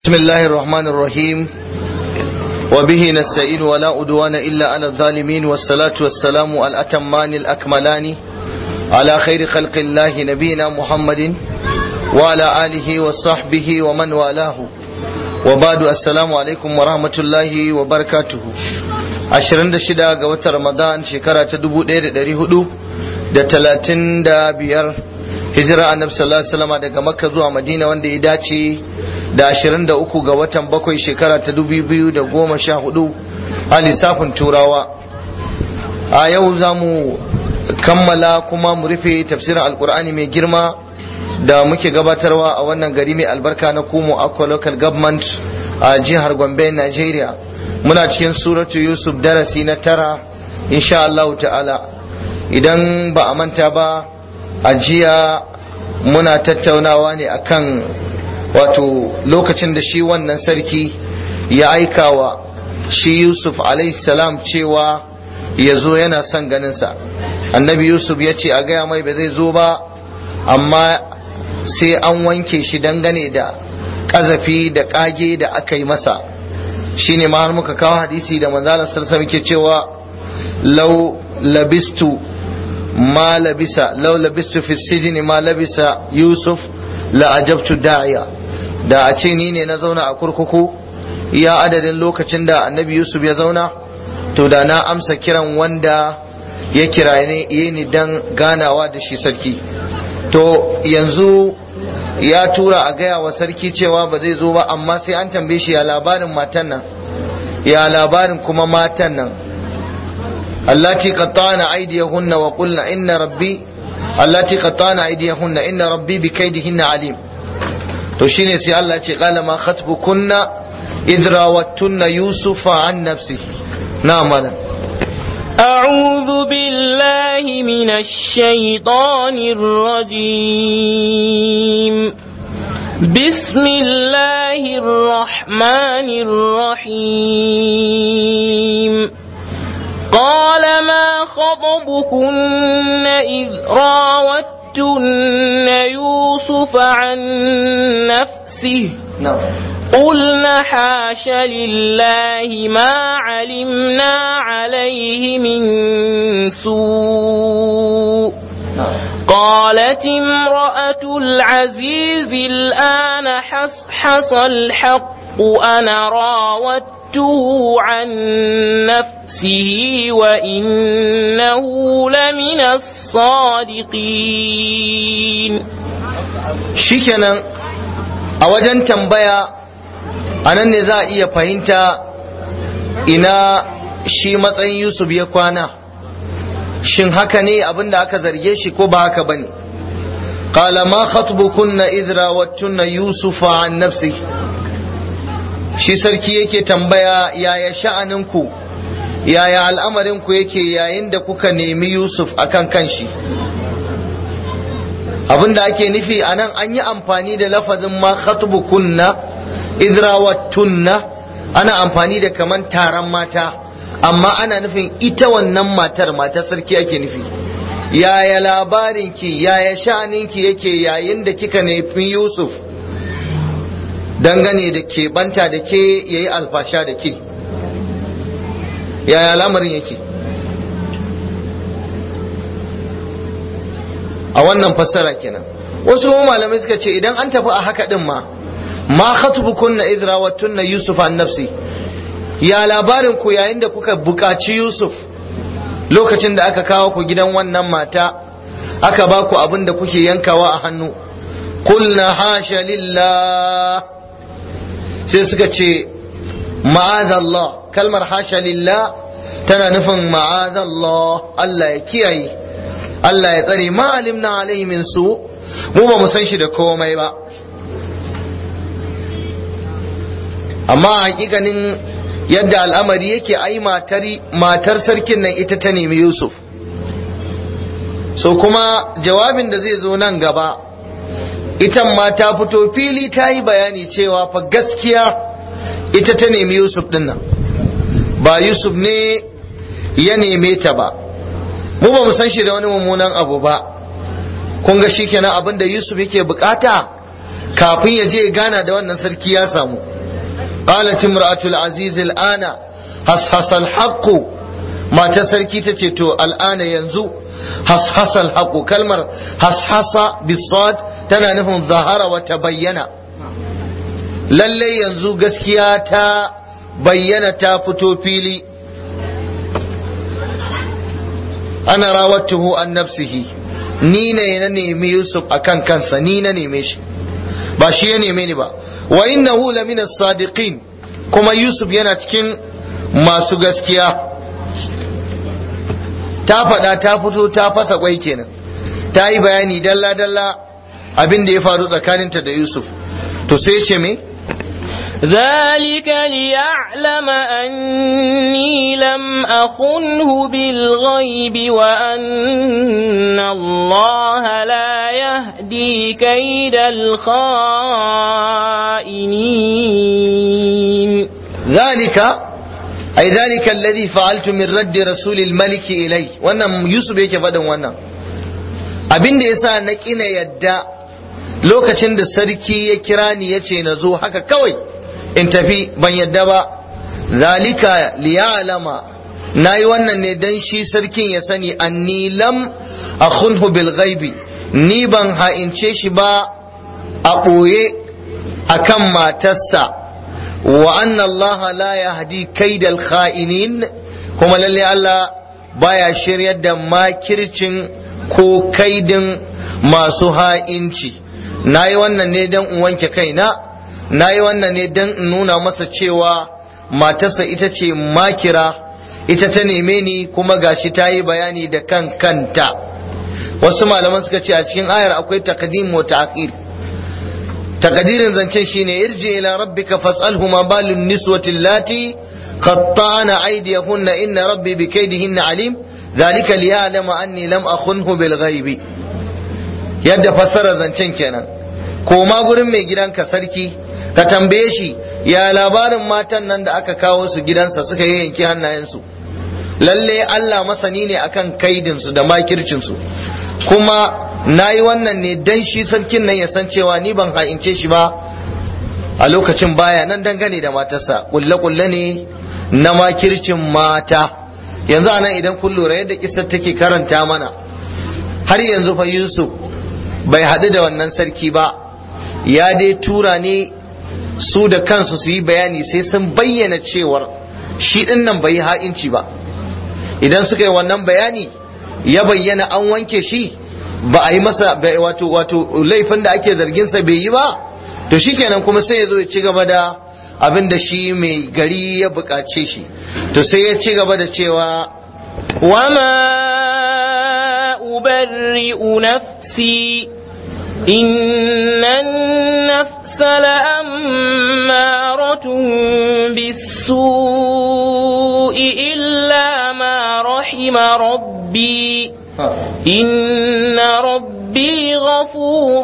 بسم الله الرحمن الرحيم وبه نستعين ولا أدوان إلا على الظالمين والصلاة والسلام الأتمان الأكملان على خير خلق الله نبينا محمد وعلى آله وصحبه ومن والاه وبعد السلام عليكم ورحمة الله وبركاته ashirin da shida ga watan ramadan shekara ta dubu ɗaya da ɗari hudu da talatin da biyar hijira annabi sallallahu alaihi wasallam daga makka zuwa madina wanda ya dace da ashirin da uku ga watan bakwai shekara ta dubu biyu da goma sha hudu a lissafin turawa a yau za mu kammala kuma mu rufe tafsirin alkur'ani mai girma da muke gabatarwa a wannan gari mai albarka na kumo aqua local government a jihar gombe nigeria muna cikin suratu yusuf darasi na tara insha Allah ta'ala idan ba a manta ba a jiya muna tattaunawa ne akan wato lokacin da shi wannan sarki ya aika wa shi yusuf salam cewa ya zo yana son ganinsa annabi yusuf ya ce a gaya mai ba zai zo ba amma sai an wanke shi dangane da ƙazafi da ƙage da aka yi masa shine ma har muka kawo hadisi da manzala sarsa muke cewa law labistu ma labisa law labistu fi sijni ma labisa yusuf la ajabtu da'iya da a ce ni ne na zauna a kurkuku iya adadin lokacin da annabi yusuf ya zauna to da na amsa kiran wanda ya kira ni dan ganawa da shi sarki to yanzu ya tura a gaya wa sarki cewa ba zai zo ba amma sai an tambaye shi ya labarin matan nan ya labarin kuma matan nan allati qattana aydiyahunna wa qulna inna rabbi allati qattana aydiyahunna inna rabbi bi kaydihinna alim to shine sai Allah ce qala ma khatbukunna idh rawattunna yusufa an nafsihi na'am malam أعوذ بالله من الشيطان الرجيم بسم الله الرحمن الرحيم قال ما خطبكن إذ راوتن يوسف عن نفسه na'am قلنا حاش لله ما علمنا عليه من سوء قالت امرأة العزيز الآن حصحص الحق أنا راودته عن نفسه وإنه لمن الصادقين shikenan a wajen tambaya a nan ne za a iya fahimta ina shi matsayin yusuf ya kwana shin haka ne abinda aka zarge shi ko ba haka bane qala ma khatbukunna idh rawattunna yusufa an nafsi shi sarki yake tambaya yaya sha'aninku yaya al'amarinku yake yayin da kuka nemi yusuf akan kanshi abinda ake nufi a nan an yi amfani da lafazin ma khatbukunna idrawattunna ana amfani da kaman taron mata amma ana nufin ita wannan matar matar sarki ake nufi yaya labarinki yaya sha'aninki yake yayin da kika nufi yusuf dangane da ke banta da ke yayi alfasha da ke yaya lamarin yake a wannan fassara kenan wasu malamai suka ce idan an tafi a haka din ma ma khatubukunna idra wattunna yusuf an nafsi ya labarin ku yayin da kuka buƙaci yusuf lokacin da aka kawo ku gidan wannan mata aka ba ku abin da kuke yankawa a hannu qulna hasha lillah sai suka ce ma'azallah kalmar hasha lillah tana nufin ma'azallah Allah ya kiyaye Allah ya tsare ma alimna alaihi min su mu ba mu san shi da komai ba amma hakikanin yadda al'amari yake ai matar sarkin nan ita ta nemi Yusuf so kuma jawabin da zai zo nan gaba ita ma ta fito fili ta yi bayani cewa fa gaskiya ita ta nemi Yusuf din nan ba Yusuf ne ya neme ta ba mu ba mu san shi da wani mummunan abu ba kun ga shikenan abin da Yusuf yake bukata kafin ya je gana da wannan sarki ya samu qalat imra'atul aziz al'ana hashasa al-haqq mata sarki tace to al'ana yanzu hashasa al-haqq kalmar hashasa bisad tana nufin zahara wa tabayyana lalle yanzu gaskiya ta bayyana ta fito fili ana rawattuhu an nafsihi ni ne na nemi Yusuf akan kansa ni na neme shi ba shi ya neme ni ba wa innahu lamina sadiqin kuma Yusuf yana cikin masu gaskiya ta faɗa ta fito ta fasa kwai kenan ta yi bayani dalla dalla abin da ya faru tsakaninta da Yusuf to sai ce me ذلك ليعلم أني لم أخنه بالغيب وأن الله لا يهدي كيد الخائنين ذلك أي ذلك الذي فعلت من رد رسول الملك إلي wannan Yusuf yake faɗin wannan abin da yasa na kina yadda lokacin da sarki ya kira ni yace na zo haka kawai in tafi ban yadda ba zalika liya'lama nayi wannan ne dan shi sarkin ya sani anni lam akhunhu bil ghaibi ni ban ha'ince shi ba a ɓoye akan matarsa wa anna Allah la yahdi kaidal kha'inin kuma lalle Allah baya shiryar da makircin ko kaidin masu ha'inci nayi wannan ne dan in wanke kaina na yi wannan ne don in nuna masa cewa matarsa ita ce makira ita ta neme ni kuma gashi ta yi bayani da kan kanta wasu malaman suka ce a cikin ayar akwai taqdim wa ta'khir takadirin zancen shine irji ila rabbika fas'alhu ma balun niswati allati qatta'na aydiyahunna inna rabbi bikaydihinna alim dhalika liya'lama anni lam akhunhu bil ghaibi yadda fassara zancen kenan koma gurin mai gidanka sarki ka tambaye shi ya labarin matan nan da aka kawo su gidansa suka yi yanki hannayensu lalle Allah masani ne akan kaidinsu da makircinsu kuma na yi wannan ne dan shi sarkin nan ya san cewa ni ban ha'ince shi ba a lokacin baya nan dangane da matarsa kulle-kulle ne na makircin mata yanzu anan idan kun lura yadda kisar take karanta mana har yanzu fa Yusuf bai haɗu da wannan sarki ba ya dai tura ne su da kansu su yi bayani sai sun bayyana cewar shi ɗin nan bai yi ha'inci ba idan suka yi wannan bayani ya bayyana an wanke shi ba a yi masa wato wato laifin da ake zarginsa bai yi ba to shikenan kuma sai ya zo ya ci gaba da abin da shi mai gari ya buƙace shi to sai ya ci gaba da cewa وما أبرئ نفسي إن النفس لأمارة بالسوء إلا ما رحم ربي إن ربي غفور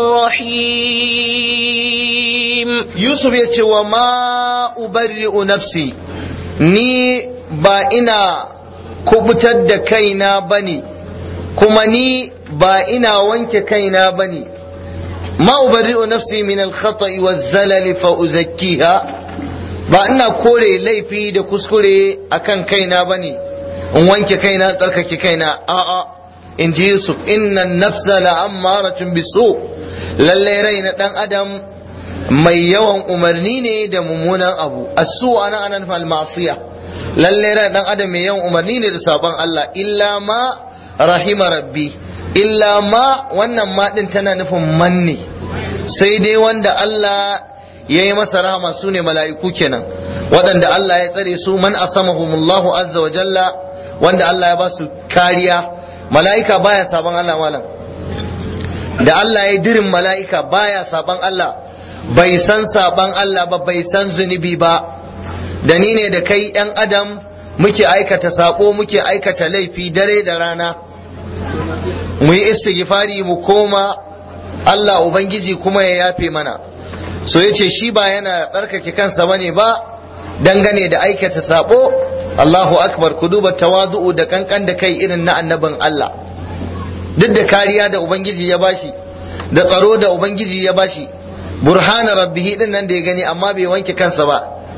رحيم Yusuf ya ce wa ma ubarri'u nafsi ni ba ina kubutar da kaina bane kuma ni ba ina wanke kaina bane ma ubarri'u nafsi min al-khata'i waz-zalali fa uzakkiha ba ina kore laifi da kuskure akan kaina bane in wanke kaina tsarkake kaina a'a in ji Yusuf inna nafsa la'ammaratun bisu lallai rai na dan adam mai yawan umarni ne da mummunan abu asu ana anan fal ma'siya lalle ran dan adam mai yawan umarni ne da sabon Allah illa ma rahima rabbi illa ma wannan ma din tana nufin manne sai dai wanda Allah ya yi masa rahama su ne mala'iku kenan waɗanda Allah ya tsare su man asamahumullahu azza wa jalla wanda Allah ya ba su kariya mala'ika baya sabon Allah malam da Allah ya dirin mala'ika baya sabon Allah bai san saban Allah ba bai san zunubi ba da ni ne da kai ‘yan adam muke aikata sako muke aikata laifi dare da rana mu yi istighfari mu koma Allah Ubangiji kuma ya yafe mana so ya ce shi ba yana tsarkake kansa bane ba dangane da aikata sabo Allahu akbar ku duba tawadu'u da kankan da kai irin na annabin Allah duk da kariya da Ubangiji ya bashi da tsaro da Ubangiji ya bashi burhana rabbihi din nan da ya gani amma bai wanke kansa ba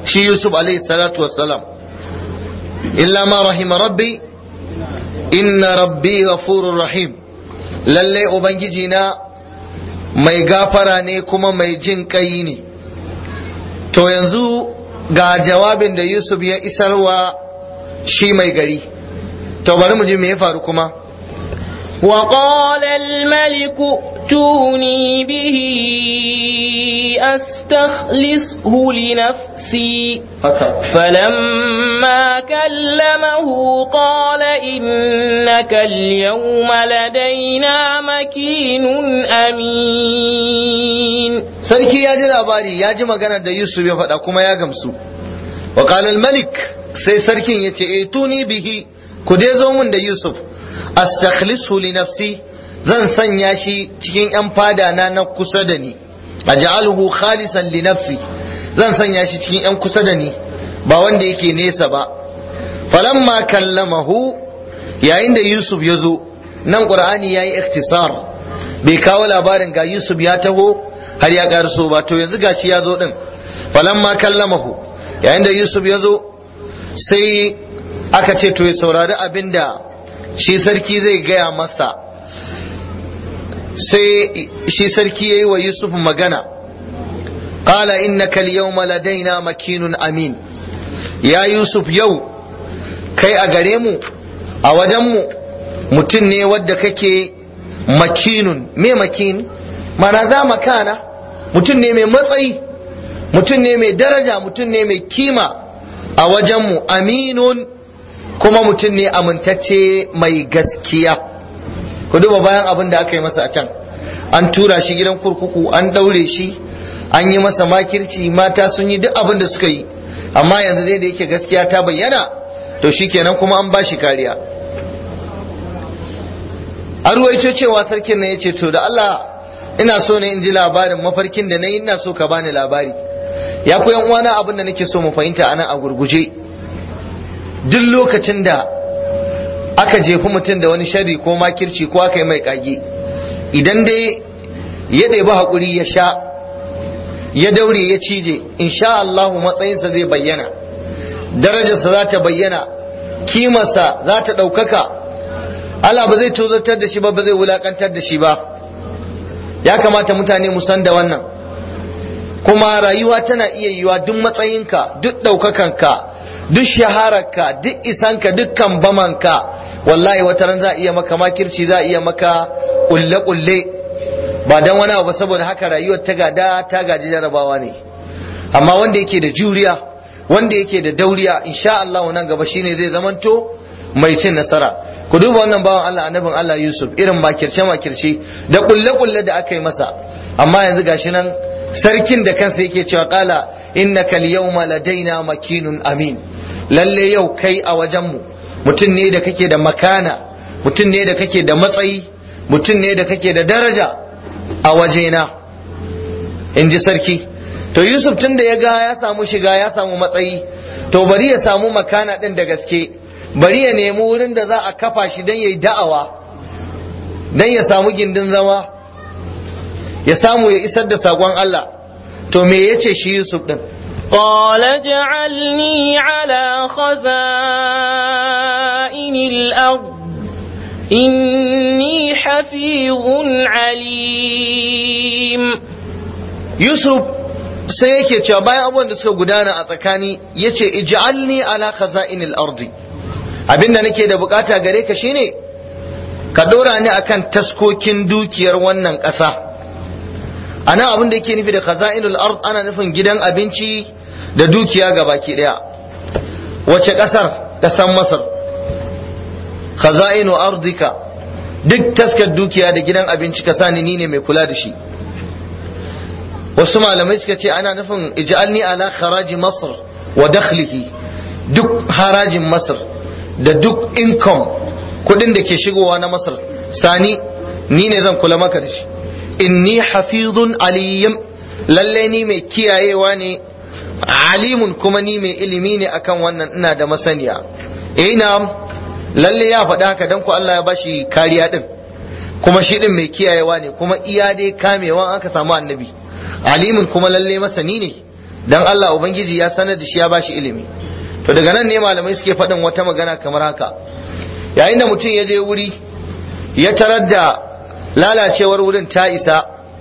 shi yusuf alaihi salatu wassalam illa ma rahima rabbi inna rabbi ghafurur rahim lalle ubangiji na mai gafara ne kuma mai jin kai ne to yanzu ga jawabin da yusuf ya isarwa shi mai gari to bari mu ji me ya faru kuma وقال الملك ائتوني به أستخلصه لنفسي فلما كلمه قال إنك اليوم لدينا مكين أمين sarki ya ji labari ya ji maganar da yusuf ya faɗa kuma ya gamsu wa malik sai sarkin ya ce e tuni bihi ku dai zo mun da yusuf astakhlisu li nafsi zan sanya shi cikin yan fada na na kusa da ni aj'aluhu khalisan li nafsi zan sanya shi cikin yan kusa da ni ba wanda yake nesa ba falamma kallamahu yayin da yusuf ya zo nan qur'ani yayi iktisar bai kawo labarin ga yusuf ya taho har ya karso ba to yanzu gashi ya zo din falamma kallamahu yayin da yusuf ya zo sai aka ce to ya saurari abinda shi sarki zai gaya masa sai shi sarki ya yi wa yusuf magana qala innaka al-yawma ladaina makinun amin ya yusuf yau kai a gare mu a wajenmu mutum ne wadda kake makinun me makin mana za makana mutum ne mai matsayi mutum ne mai daraja mutum ne mai kima a wajenmu aminun kuma mutum ne amintacce mai gaskiya ku duba bayan abin da aka yi masa a can an tura shi gidan kurkuku an daure shi an yi masa makirci mata sun yi duk abin da suka yi amma yanzu dai da yake gaskiya ta bayyana to shikenan kuma an ba shi kariya a ruwaito cewa sarkin na ya ce to da Allah ina so ne in ji labarin mafarkin da na yi ina so ka bani labari ya ku yan uwana abin da nake so mu fahimta anan a gurguje duk lokacin da aka jefi mutum da wani shari ko makirci ko aka yi mai kage idan dai ya ɗebi haƙuri ya sha ya daure ya cije insha Allah matsayinsa zai bayyana darajarsa za ta bayyana kimarsa za ta ɗaukaka Allah ba zai tozartar da shi ba ba zai wulakantar da shi ba ya kamata mutane mu san da wannan kuma rayuwa tana iya yiwa duk matsayinka duk ɗaukakanka duk shahararka duk isanka dukkan bamanka wallahi wata ran za a iya maka makirci za a iya maka kulle-kulle ba dan wani abu saboda haka rayuwar ta gada ta gaji jarabawa ne amma wanda yake da juriya wanda yake da dauriya insha Allah nan gaba shine zai zamanto mai cin nasara ku duba wannan bawan Allah annabin Allah Yusuf irin makirce makirce da kulle-kulle da aka yi masa amma yanzu gashi nan sarkin da kansa yake cewa kala innaka al-yawma ladaina makinun amin lalle yau kai a wajenmu mutum ne da kake da makana mutum ne da kake da matsayi mutum ne da kake da daraja a wajena in ji sarki to yusuf tun da ya ga ya samu shiga ya samu matsayi to bari ya samu makana ɗin da gaske bari ya nemi wurin da za a kafa shi don ya yi da'awa don ya samu gindin zama ya samu ya isar da saƙon Allah to me ya ce shi yusuf ɗin قال اجعلني على خزائن الأرض إني حفيظ عليم Yusuf sai yake cewa bayan abubuwan da suka gudana a tsakani ya ce ij'alni ala khaza'inil ardi abinda nake da bukata gare ka shine ka dora ni akan taskokin dukiyar wannan ƙasa a nan abin da yake nufi da khaza'inul ard ana nufin gidan abinci da dukiya ga baki daya wace ƙasar ƙasar masar khaza'inu ardika duk taskar dukiya da gidan abinci ka sani ni ne mai kula da shi wasu malamai suka ce ana nufin ij'alni ala kharaji masar wa dakhlihi duk harajin masar da duk income kudin da ke shigowa na masar sani ni ne zan kula maka da shi inni hafizun aliyyim lalle ni mai kiyayewa ne alimun kuma ni mai ilimi ne akan wannan ina da masaniya ina lalle ya faɗa haka dan ku Allah ya bashi kariya din kuma shi din mai kiyayewa ne kuma iya dai kamewa aka samu annabi alimun kuma lalle masani ne dan Allah ubangiji ya sanar da shi ya bashi ilimi to daga nan ne malamai suke faɗin wata magana kamar haka yayin da mutum ya je wuri ya tarar da lalacewar wurin ta isa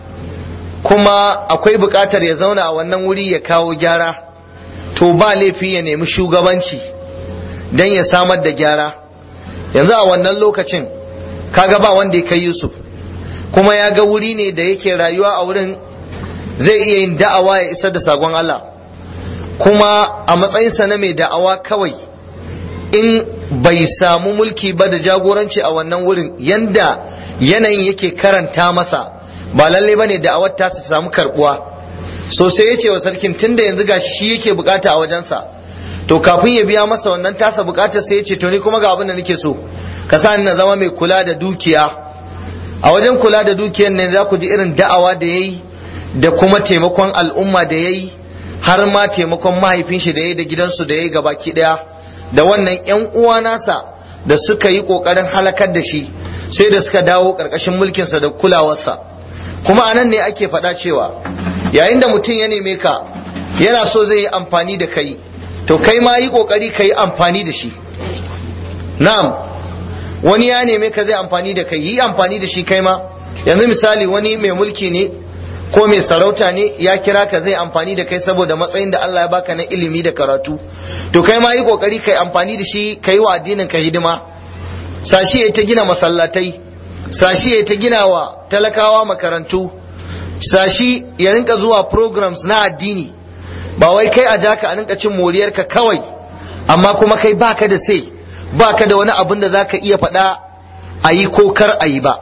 kuma akwai buƙatar ya zauna a wannan wuri ya kawo gyara to ba laifi ya nemi shugabanci don ya samar da gyara yanzu a wannan lokacin kaga ba wanda ya kai yusuf kuma ya ga wuri ne da yake rayuwa a wurin zai iya yin da'awa ya isar da sagon Allah kuma a matsayinsa na mai da'awa kawai in bai samu mulki ba da jagoranci a wannan wurin yanda yanayin yake karanta masa ba lalle ba ne da'awar ta su samu karbuwa so sai ya ce wa sarkin tunda yanzu gashi shi yake bukata a wajensa to kafin ya biya masa wannan tasa bukatar sai ya ce to ni kuma ga abin da nake so ka sa ni na zama mai kula da dukiya a wajen kula da dukiyar ne za ku ji irin da'awa da yayi da kuma taimakon al'umma da yayi har ma taimakon mahaifin shi da yayi da gidansu da yayi gabaki daya da wannan yan uwa nasa da suka yi kokarin halakar da shi sai da suka dawo karkashin mulkinsa da kulawarsa kuma anan ne ake faɗa cewa yayin da mutum ya neme ka yana so zai yi amfani da kai to kai ma yi kokari ka yi amfani da shi na'am wani ya neme ka zai amfani da kai yi amfani da shi kai ma yanzu misali wani mai mulki ne ko mai sarauta ne ya kira ka zai amfani da kai saboda matsayin da Allah ya baka na ilimi da karatu to kai ma yi kokari kai amfani da shi kai wa addinin ka hidima sashi ya ta gina masallatai sashi ya ta gina wa talakawa makarantu sashi ya rinka zuwa programs na addini ba wai kai a jaka a rinka cin moriyarka kawai amma kuma kai baka da sai baka da wani abin da zaka iya faɗa a yi ko kar a yi ba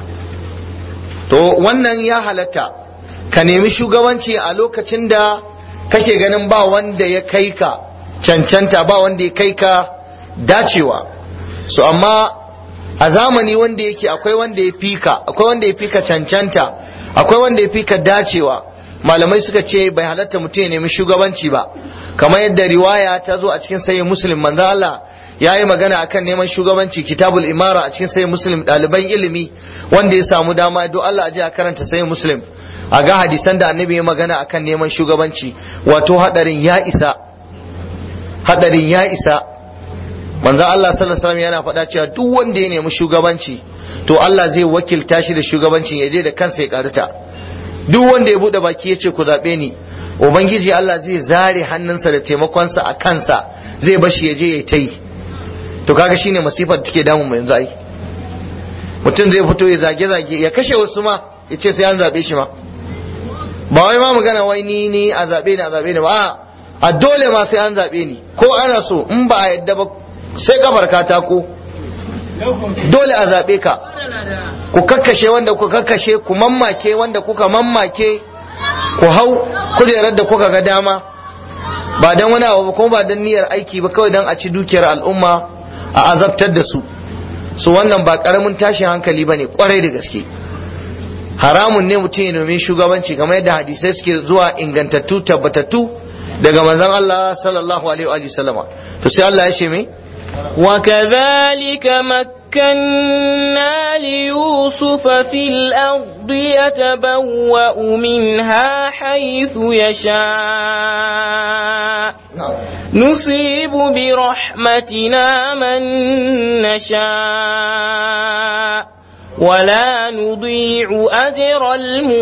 to wannan ya halatta ka nemi shugabanci a lokacin da kake ganin ba wanda ya kai ka cancanta ba wanda ya kai ka dacewa so amma a zamani wanda yake akwai wanda ya fi ka akwai wanda ya fi ka cancanta akwai wanda ya fi ka dacewa malamai suka ce bai halatta mutum ya nemi shugabanci ba kamar yadda riwaya ta zo a cikin sayin muslim manzo Allah ya yi magana akan neman shugabanci kitabul imara a cikin sayin muslim ɗaliban ilimi wanda ya samu dama don Allah a je a karanta sayin muslim a ga hadisan da annabi ya magana akan neman shugabanci wato hadarin ya isa hadarin ya isa manzon Allah sallallahu alaihi wasallam yana faɗa cewa duk wanda ya nemi shugabanci to Allah zai wakilta shi da shugabancin ya je da kansa ya karita duk wanda ya bude baki ya ce ku zaɓe ni ubangiji Allah zai zare hannunsa da taimakonsa a kansa zai bashi ya je ya ta yi to kaga shine masifar da take damun mu yanzu ai mutum zai fito ya zage zage ya kashe wasu ma ya ce sai an zaɓe shi ma ba wai ma magana wai ni ni a zaɓe ni a zaɓe ni ba a dole ma sai an zaɓe ni ko ana so in ba a yadda ba sai kafar katako dole a zaɓe ka ku kakkashe wanda kuka kakkashe ku mammake wanda kuka mammake ku hau kujerar da kuka ga dama ba don wani abu kuma ba don niyyar aiki ba kawai don a ci dukiyar al'umma a azabtar da su su wannan ba karamin tashin hankali ba ne kwarai da gaske haramun ne mutum ya nomi shugabanci kamar yadda hadisai suke zuwa ingantattu tabbatattu daga manzon Allah sallallahu alaihi wa sallama to sai Allah ya ce me وكذلك مكنا ليوسف في الأرض يتبوأ منها حيث يشاء نصيب برحمتنا من نشاء ولا نضيع أجر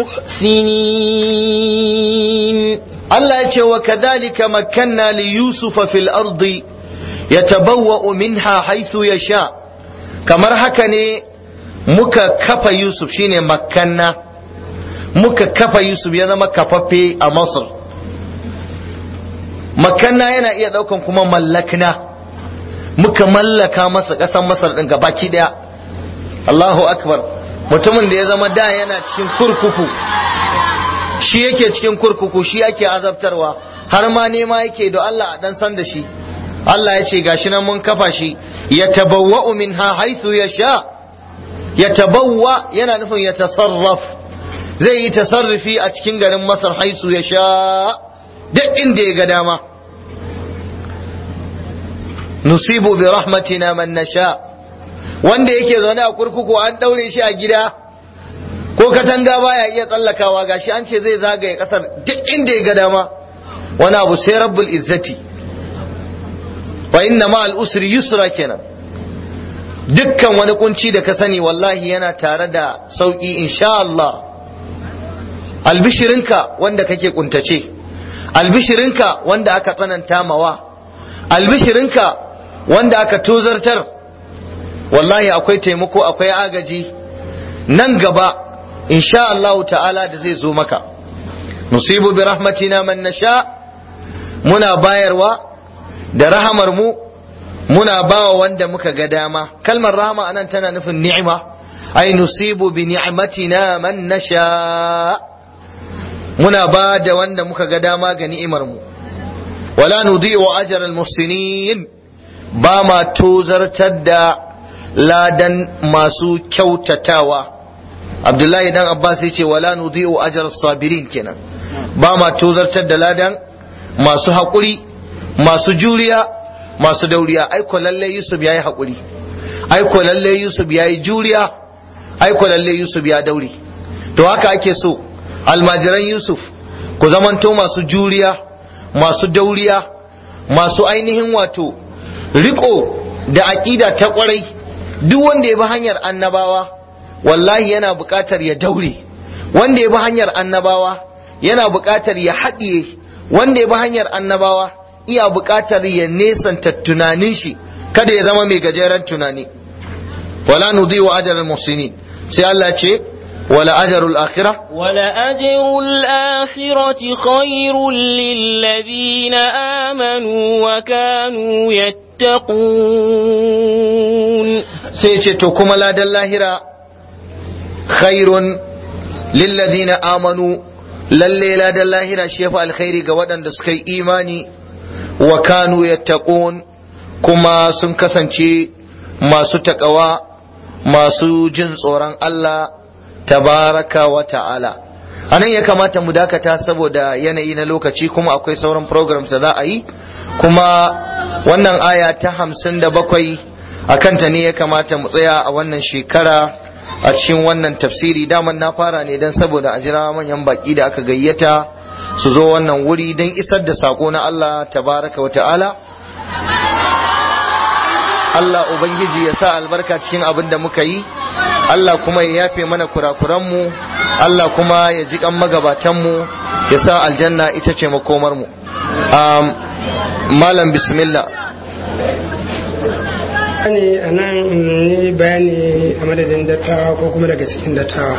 المحسنين الله يقول وكذلك مكنا ليوسف في الأرض yatabawwa'u minha haythu yasha kamar haka ne muka kafa Yusuf shine makkanna muka kafa Yusuf ya zama kafaffe a Masar makanna yana iya daukan kuma mallakna muka mallaka masa ƙasar Masar din gabaki daya Allahu akbar mutumin da ya zama da yana cikin kurkuku shi yake cikin kurkuku shi yake azabtarwa har ma nema yake da Allah a dan san da shi Allah ya ce gashi nan mun kafa shi ya tabawwa'u minha haythu yasha ya tabawwa yana nufin ya tasarraf zai yi tasarrufi a cikin garin Masar haythu yasha duk inda ya ga dama nusibu bi rahmatina man nasha wanda yake zaune a kurkuku an daure shi a gida ko katanga baya iya tsallakawa gashi an ce zai zagaye kasar duk inda ya ga dama wani abu sai rabbul izzati wa inna ma usri yusra kenan dukkan wani kunci da ka sani wallahi yana tare da sauki insha Allah albishirinka wanda kake kuntace albishirinka wanda aka tsananta mawa albishirinka wanda aka tozartar wallahi akwai taimako akwai agaji nan gaba insha Allah ta'ala da zai zo maka nusibu bi rahmatina man nasha muna bayarwa da rahamar mu muna bawa wanda muka ga dama kalmar rahama anan tana nufin ni'ima ai nusibu bi ni'matina man nasha muna ba da wanda muka ga dama ga ni'imar mu wala nudhi'u ajra al-muhsinin ba ma tozartar da ladan masu kyautatawa abdullahi dan abbas ya ce wala nudhi'u ajra sabirin kenan ba ma tozartar da ladan masu haƙuri masu juriya masu dauriya aiko lalle yusuf yayi haƙuri aiko lalle yusuf yayi juriya aiko lalle yusuf ya daure to haka ake so almajiran yusuf ku zamanto masu juriya masu dauriya masu ainihin wato riko da aƙida ta ƙwarai duk wanda ya bi hanyar annabawa wallahi yana buƙatar ya daure wanda ya bi hanyar annabawa yana buƙatar ya haɗiye wanda ya bi hanyar annabawa iya buƙatar ya nesanta tunanin shi kada ya zama mai gajeren tunani wala nudhi'u ajral muhsinin sai Allah ce wala ajrul akhirah wala ajrul akhirati khairul lil ladina amanu wa kanu yattaqun sai ce to kuma ladan lahira khairun lil ladina amanu lalle ladan lahira shi yafi alkhairi ga waɗanda suka yi imani wa kanu yattaqun kuma sun kasance masu takawa masu jin tsoron Allah tabaraka wa ta'ala anan ya kamata mu dakata saboda yanayi na lokaci kuma akwai sauran programs da za a yi kuma wannan aya ta hamsin da bakwai a kanta ne ya kamata mu tsaya a wannan shekara a cikin wannan tafsiri daman na fara ne don saboda a jira manyan baki da aka gayyata su zo wannan wuri don isar da sako na Allah tabaraka wa ta'ala Allah Ubangiji ya sa albarka cikin abin da muka yi Allah kuma ya yafe mana kurakuranmu Allah kuma ya ji kan magabatanmu ya sa aljanna ita ce makomarmu um, malam bismillah ne a nan ne bayani a madadin dattawa ko kuma daga cikin dattawa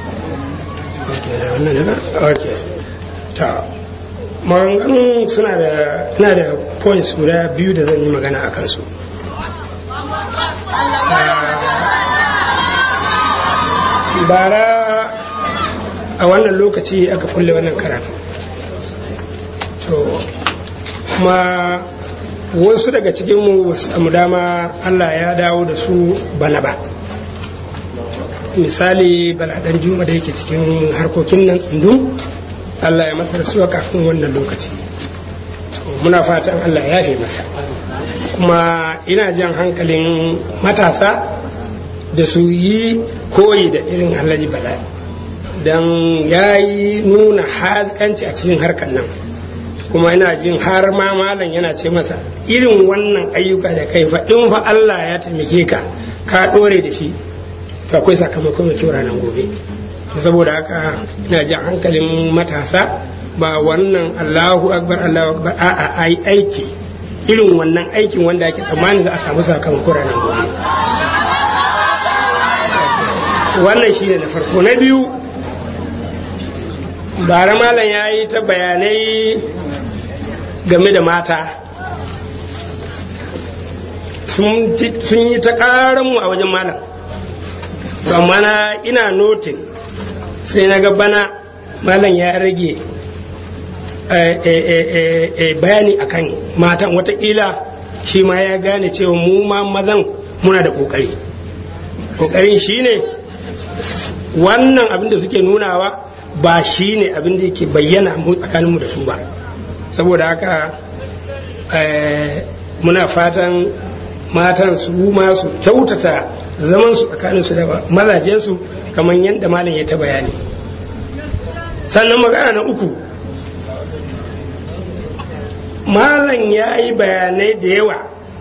ok ta maganganun suna da ina da points guda biyu da zan yi magana a kansu bara a wannan lokaci aka kulle wannan karatu to kuma wasu daga cikinmu samu dama Allah ya dawo da su bana ba misali baladan juma da yake cikin harkokin nan tsundum Allah ya masa rasuwa kafin wannan lokaci muna fatan Allah ya fi masa kuma ina jan hankalin matasa da su yi koyi da irin alhaji bala don ya yi nuna hazikanci a cikin harkar nan kuma ina jin har ma malam yana ce masa irin wannan ayyuka da kai fa in fa Allah ya taimake ka ka dore da shi to akwai sakamako mai kyau ranar gobe saboda haka ina jan hankalin matasa ba wannan Allahu akbar Allahu akbar a'a ai aiki irin wannan aikin wanda ake tsammani za a samu sakamako ranar gobe wannan shine na farko na biyu bara malam ya yi ta bayanai game da mata sun yi ta mu a wajen malam amma na ina notin sai na bana malam ya rage bayani akan matan watakila shi ma ya gane cewa mu ma mazan muna da kokari kokarin shine wannan abin da suke nunawa ba shi ne abin da yake bayyana mu tsakaninmu da su ba saboda haka muna fatan matan su masu kyautata zaman su tsakanin su da mazajen su kamar yadda malam ya ta bayani sannan magana na uku malam ya yi bayanai da yawa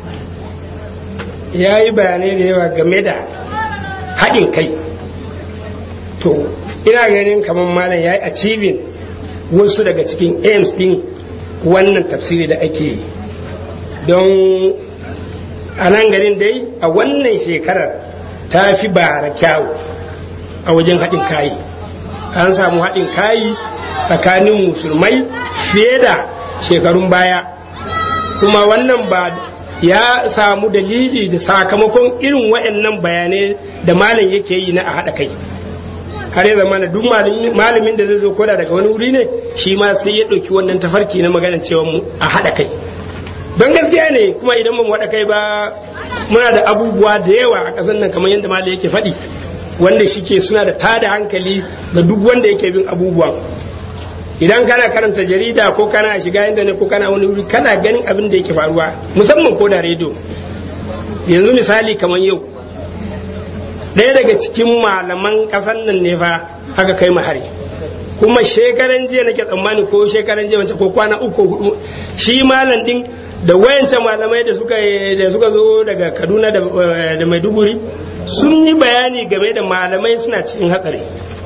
ya yi bayanai da yawa game da haɗin kai to ina ganin kamar malam ya yi achieving wasu daga cikin aims din wannan tafsiri da ake yi don a nan garin dai a wannan shekarar ta fi bara kyawu a wajen haɗin kayi an samu haɗin kayi tsakanin musulmai fiye da shekarun baya kuma wannan ba ya samu dalili da sakamakon irin waɗannan bayanai da malam yake yi na a haɗa kai har ya zama duk malamin da zai zo koda daga wani wuri ne shi ma sai ya ɗauki wannan tafarki na magana cewa mu a haɗa kai don gaskiya ne kuma idan ba mu haɗa kai ba muna da abubuwa da yawa a ƙasar nan kamar yadda malam yake faɗi wanda shike suna da tada hankali ga duk wanda yake bin abubuwan idan kana karanta jarida ko kana shiga inda ne ko kana wani wuri kana ganin abin da yake faruwa musamman ko da rediyo yanzu misali kamar yau ɗaya daga cikin malaman ƙasar nan ne fa aka kai hari kuma shekaran jiya nake tsammani ko shekaran jiya wancan ko kwana uku hudu shi malam din da wayancan malamai da suka da suka zo daga Kaduna da Maiduguri sun yi bayani game da malamai suna cikin hatsari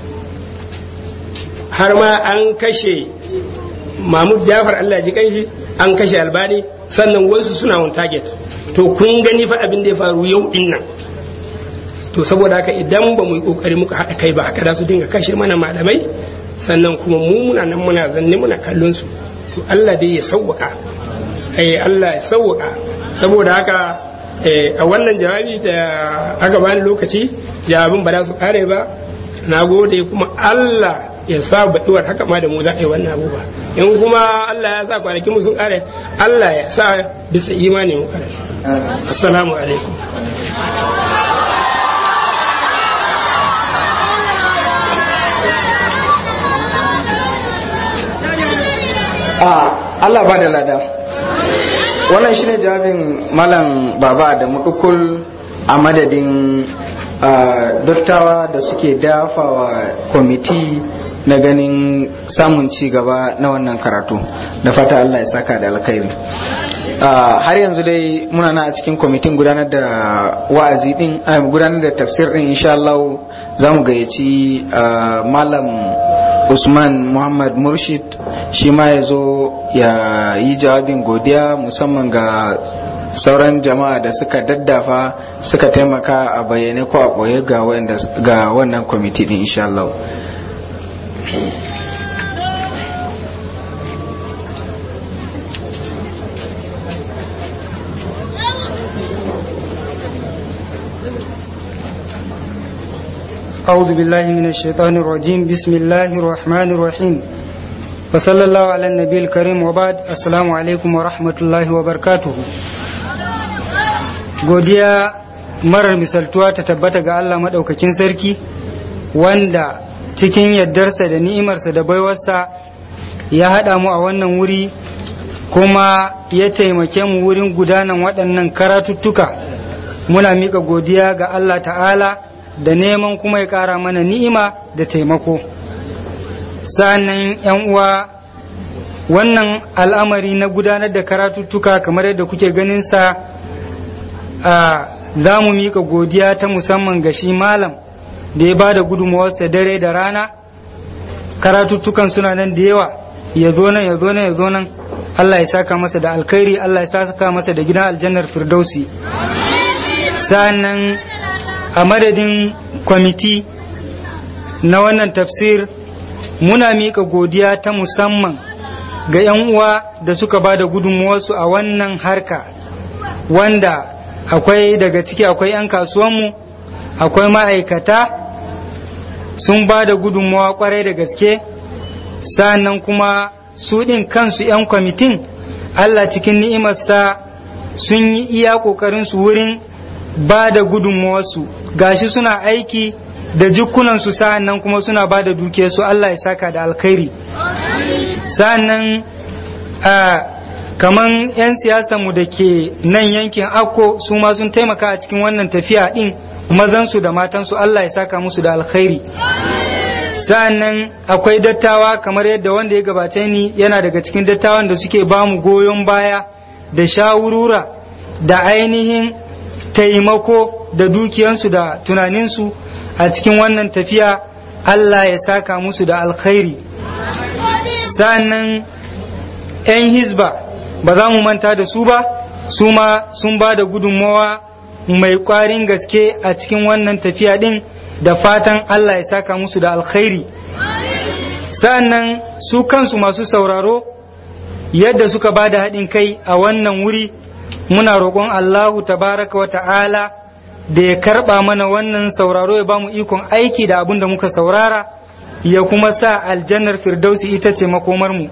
har ma an kashe Mahmud Jafar Allah ji kanshi an kashe Albani sannan wasu suna on target to kun gani fa abin da ya faru yau din nan to saboda haka idan ba mu yi kokari muka haɗa kai ba haka za su dinga kashe mana malamai sannan kuma mu muna nan muna zanne muna kallon su to Allah dai ya sauwaka eh Allah ya sauwaka saboda haka a wannan jawabi da aka bani lokaci jawabin ba za su kare ba na gode kuma Allah ya sa baɗuwar haka ma da mu za a yi wannan abubuwa in kuma Allah ya sa kwanakin mu sun kare Allah ya sa bisa imani mu kare assalamu alaikum Allah ba da lada wannan shine jawabin malam baba da mudukul a madadin dottawa da suke dafawa kwamiti na ganin samun ci gaba na wannan karatu da fata Allah ya saka da alkhairi har yanzu dai muna na a cikin kwamitin gudanar da wa'azi din gudanar da tafsir din insha Allah za mu gayyaci malam Usman Muhammad Murshid shi ma ya zo ya yi jawabin godiya musamman ga sauran jama'a da suka daddafa suka taimaka a bayyane ko a ɓoye ga wannan kwamiti din insha Allah. أعوذ بالله من الشيطان الرجيم بسم الله الرحمن الرحيم وصلى الله على النبي الكريم وبعد السلام عليكم ورحمة الله وبركاته godiya marar misaltuwa ta tabbata ga Allah maɗaukakin sarki wanda cikin yardarsa da ni'imarsa da baiwarsa ya haɗa mu a wannan wuri kuma ya taimake mu wurin gudanan waɗannan karatuttuka muna miƙa godiya ga Allah ta'ala da neman kuma ya ƙara mana ni'ima da taimako sannan yan uwa wannan al'amari na gudanar da karatuttuka kamar yadda kuke ganin sa a za mu miƙa godiya ta musamman ga shi malam da ya ba da gudunmawarsa dare da rana karatuttukan suna nan da yawa ya zo nan ya zo nan ya zo nan Allah ya saka masa da alkhairi Allah ya saka masa da gidan aljannar firdausi sannan a madadin kwamiti na wannan tafsir muna miƙa godiya ta musamman ga 'yan uwa da suka ba da gudunmuwarsu a wannan harka wanda akwai daga ciki akwai 'yan kasuwanmu akwai ma'aikata sun ba da gudunmuwa kwarai da gaske sannan kuma su ɗin kansu 'yan kwamitin Allah cikin ni'imarsa sun yi iya ƙoƙarinsu wurin ba da gudunmuwarsu gashi suna aiki da jikunansu sa'annan kuma suna ba da dukiyarsu Allah ya saka da alkhairi sa'annan a kaman 'yan siyasanmu da ke nan yankin akko su ma sun taimaka a cikin wannan tafiya din mazansu da matansu Allah ya saka musu da alkhairi sa'annan akwai dattawa kamar yadda wanda ya gabace ni yana daga cikin dattawan da suke bamu goyon baya da shawurura da ainihin taimako da dukiyansu da tunaninsu a cikin wannan tafiya Allah ya saka musu da alkhairi sa'annan 'yan hizba ba za mu manta da su ba su ma sun ba da gudunmawa mai kwarin gaske a cikin wannan tafiya din da fatan Allah ya saka musu da alkhairi sa'annan su kansu masu sauraro yadda suka ba da haɗin kai a wannan wuri muna roƙon Allahu tabaraka wa ta'ala da ya karɓa mana wannan sauraro ya ba mu ikon aiki da abin da muka saurara ya kuma sa aljannar firdausi ita ce makomarmu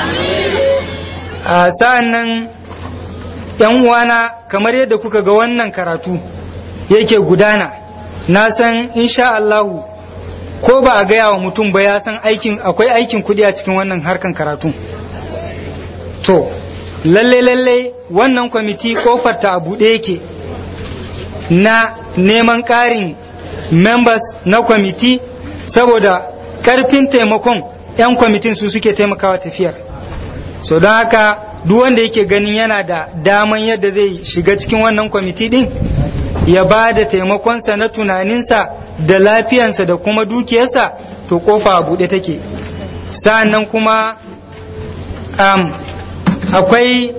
a sa'an nan ‘yan uwana kamar yadda kuka ga wannan karatu yake gudana na san insha Allahu ko ba a gaya wa mutum ba ya san aikin akwai aikin kudi a cikin wannan harkan karatu to lalle lalle wannan kwamiti kofar ta a buɗe yake na neman ƙarin members na kwamiti saboda ƙarfin taimakon 'yan kwamitin su suke taimakawa tafiyar so don haka duk wanda yake ganin yana da daman yadda zai shiga cikin wannan kwamiti din ya ba da taimakonsa na tunaninsa da lafiyansa da kuma dukiyarsa to kofa a buɗe take sa'annan kuma um, akwai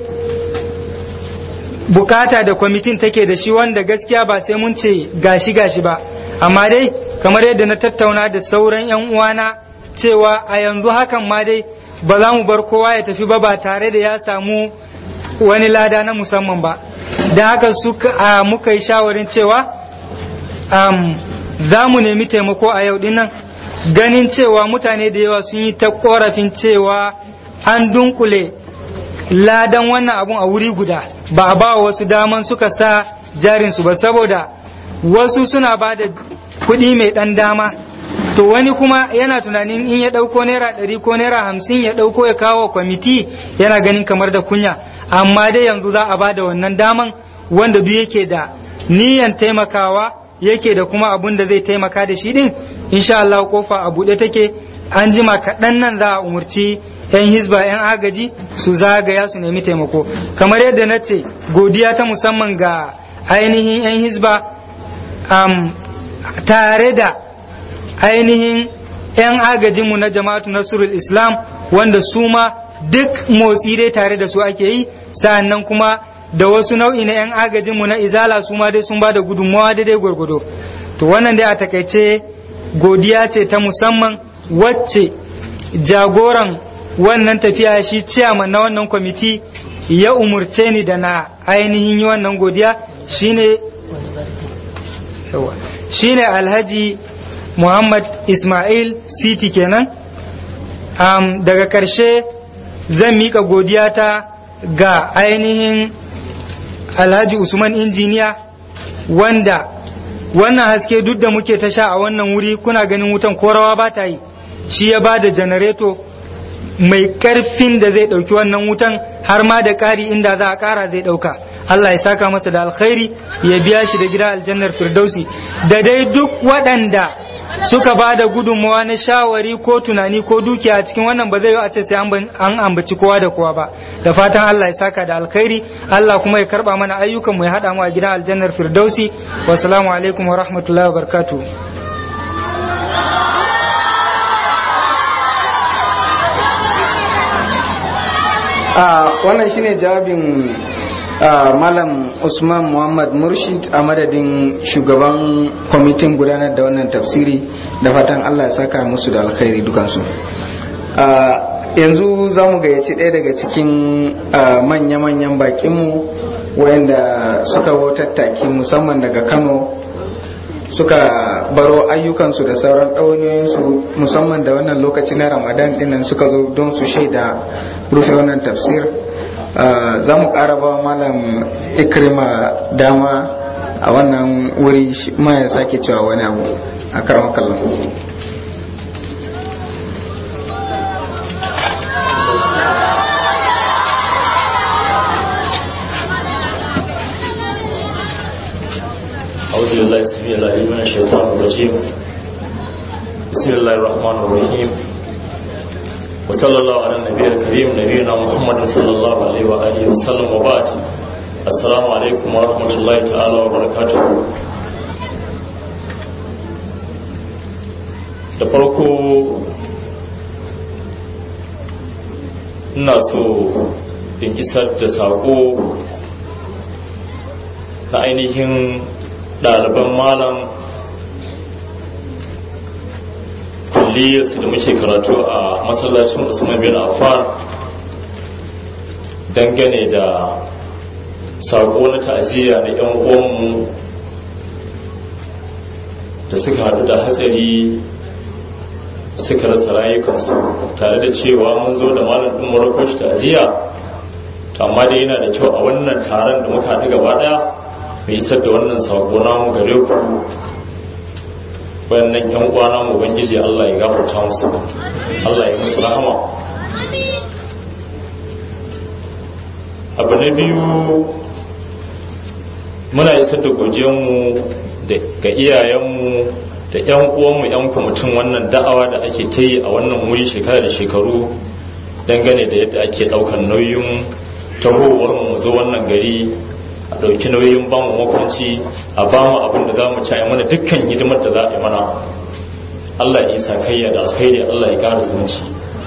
bukata da kwamitin take da shi wanda gaskiya ba sai mun ce gashi gashi ba amma dai kamar yadda na tattauna da sauran 'yan uwana cewa a yanzu hakan ma dai ba za mu bar kowa ya tafi ba ba tare da ya samu wani lada na musamman ba da haka suka muka yi shawarin cewa um, za mu nemi taimako a yau dinnan ganin cewa mutane da yawa sun yi ta korafin cewa an dunkule ladan wannan abun a wuri guda ba a ba wasu daman suka sa jarinsu ba saboda wasu suna ba da kuɗi mai ɗan dama to wani kuma yana tunanin in ya ɗauko naira ɗari ko naira hamsin ya ɗauko ya kawo kwamiti yana ganin kamar da kunya amma dai yanzu za a ba da wannan daman wanda duk yake da niyan taimakawa yake da kuma abun da zai taimaka da shi din insha Allah kofa a buɗe take an jima kaɗan nan za a umurci 'yan hisba 'yan agaji su zagaya su nemi taimako kamar yadda na ce godiya ta musamman ga ainihin 'yan hisba um, tare da ainihin 'yan agajinmu na jama'atu nasrul islam wanda su ma duk motsi dai tare da su ake yi sa'annan kuma da wasu nau'i na 'yan agajinmu na izala su ma dai sun ba da gudunmawa daidai gwargwado to wannan dai a takaice godiya ce ta musamman wacce jagoran wannan tafiya shi ciyaman na wannan kwamiti ya umurce ni da na ainihin yi wannan godiya shine shine alhaji muhammad ismail city kenan um, daga karshe zan mika godiya ta ga ainihin alhaji usman injiniya wanda wannan haske duk da muke ta sha a wannan wuri kuna ganin wutan korawa ba ta yi shi ya ba da janareto mai karfin da zai ɗauki wannan wutan har ma da ƙari inda za a ƙara zai ɗauka Allah ya saka masa da alkhairi ya biya shi da gida aljannar firdausi da dai duk waɗanda suka ba da gudunmawa na shawari ko tunani ko dukiya a cikin wannan ba zai yi a ce sai an ambaci kowa da kowa ba da fatan Allah ya saka da alkhairi Allah kuma ya karba mana ayyukan mu ya haɗa mu a gidan aljannar firdausi wassalamu alaikum wa rahmatullahi wa barakatuh wannan shine jawabin malam usman muhammad murshid a madadin shugaban kwamitin gudanar da wannan tafsiri da fatan allah ya saka musu da alkhairi dukansu yanzu za mu gayyaci ɗaya daga cikin manya-manyan bakinmu wayanda suka tattaki musamman daga kano suka baro ayyukansu da sauran ɗauniyoyinsu musamman da wannan lokaci na ramadan dinnan suka zo don su shaida rufe wannan tafsir za mu ƙara ba malam ikrima dama a wannan wuri ma ya sake cewa wani abu a karamar kallon أعوذ بالله السميع العليم من الشيطان الرجيم بسم الله الرحمن الرحيم وصلى الله على النبي الكريم نبينا محمد صلى الله عليه وآله وسلم وبعد السلام عليكم ورحمة الله تعالى وبركاته da farko ina so in isar da saƙo na ainihin ɗaliban malam kulliyarsu da muke karatu a masallacin usman bin affan dangane da saƙo na ta'aziyya na 'yan uwanmu da suka haɗu da hatsari suka rasa rayukansu tare da cewa mun zo da malam ɗin murakosh ta'aziyya amma dai yana da kyau a wannan taron da muka haɗu gaba ɗaya mai isar da wannan saƙo namu gare ku wannan yan uwana mu ubangiji Allah ya gafarta musu Allah ya musu rahama abu na biyu muna isar da mu ga iyayenmu da yan uwanmu yan kwamitin wannan da'awa da ake ta yi a wannan wuri shekara da shekaru dangane da yadda ake ɗaukar nauyin tahowar mu zo wannan gari a ɗauki nauyin ba mu makwanci a ba mu abin da za mu ci mana dukkan hidimar da za a yi mana Allah ya isa kayya da alkhairi Allah ya ƙara zumunci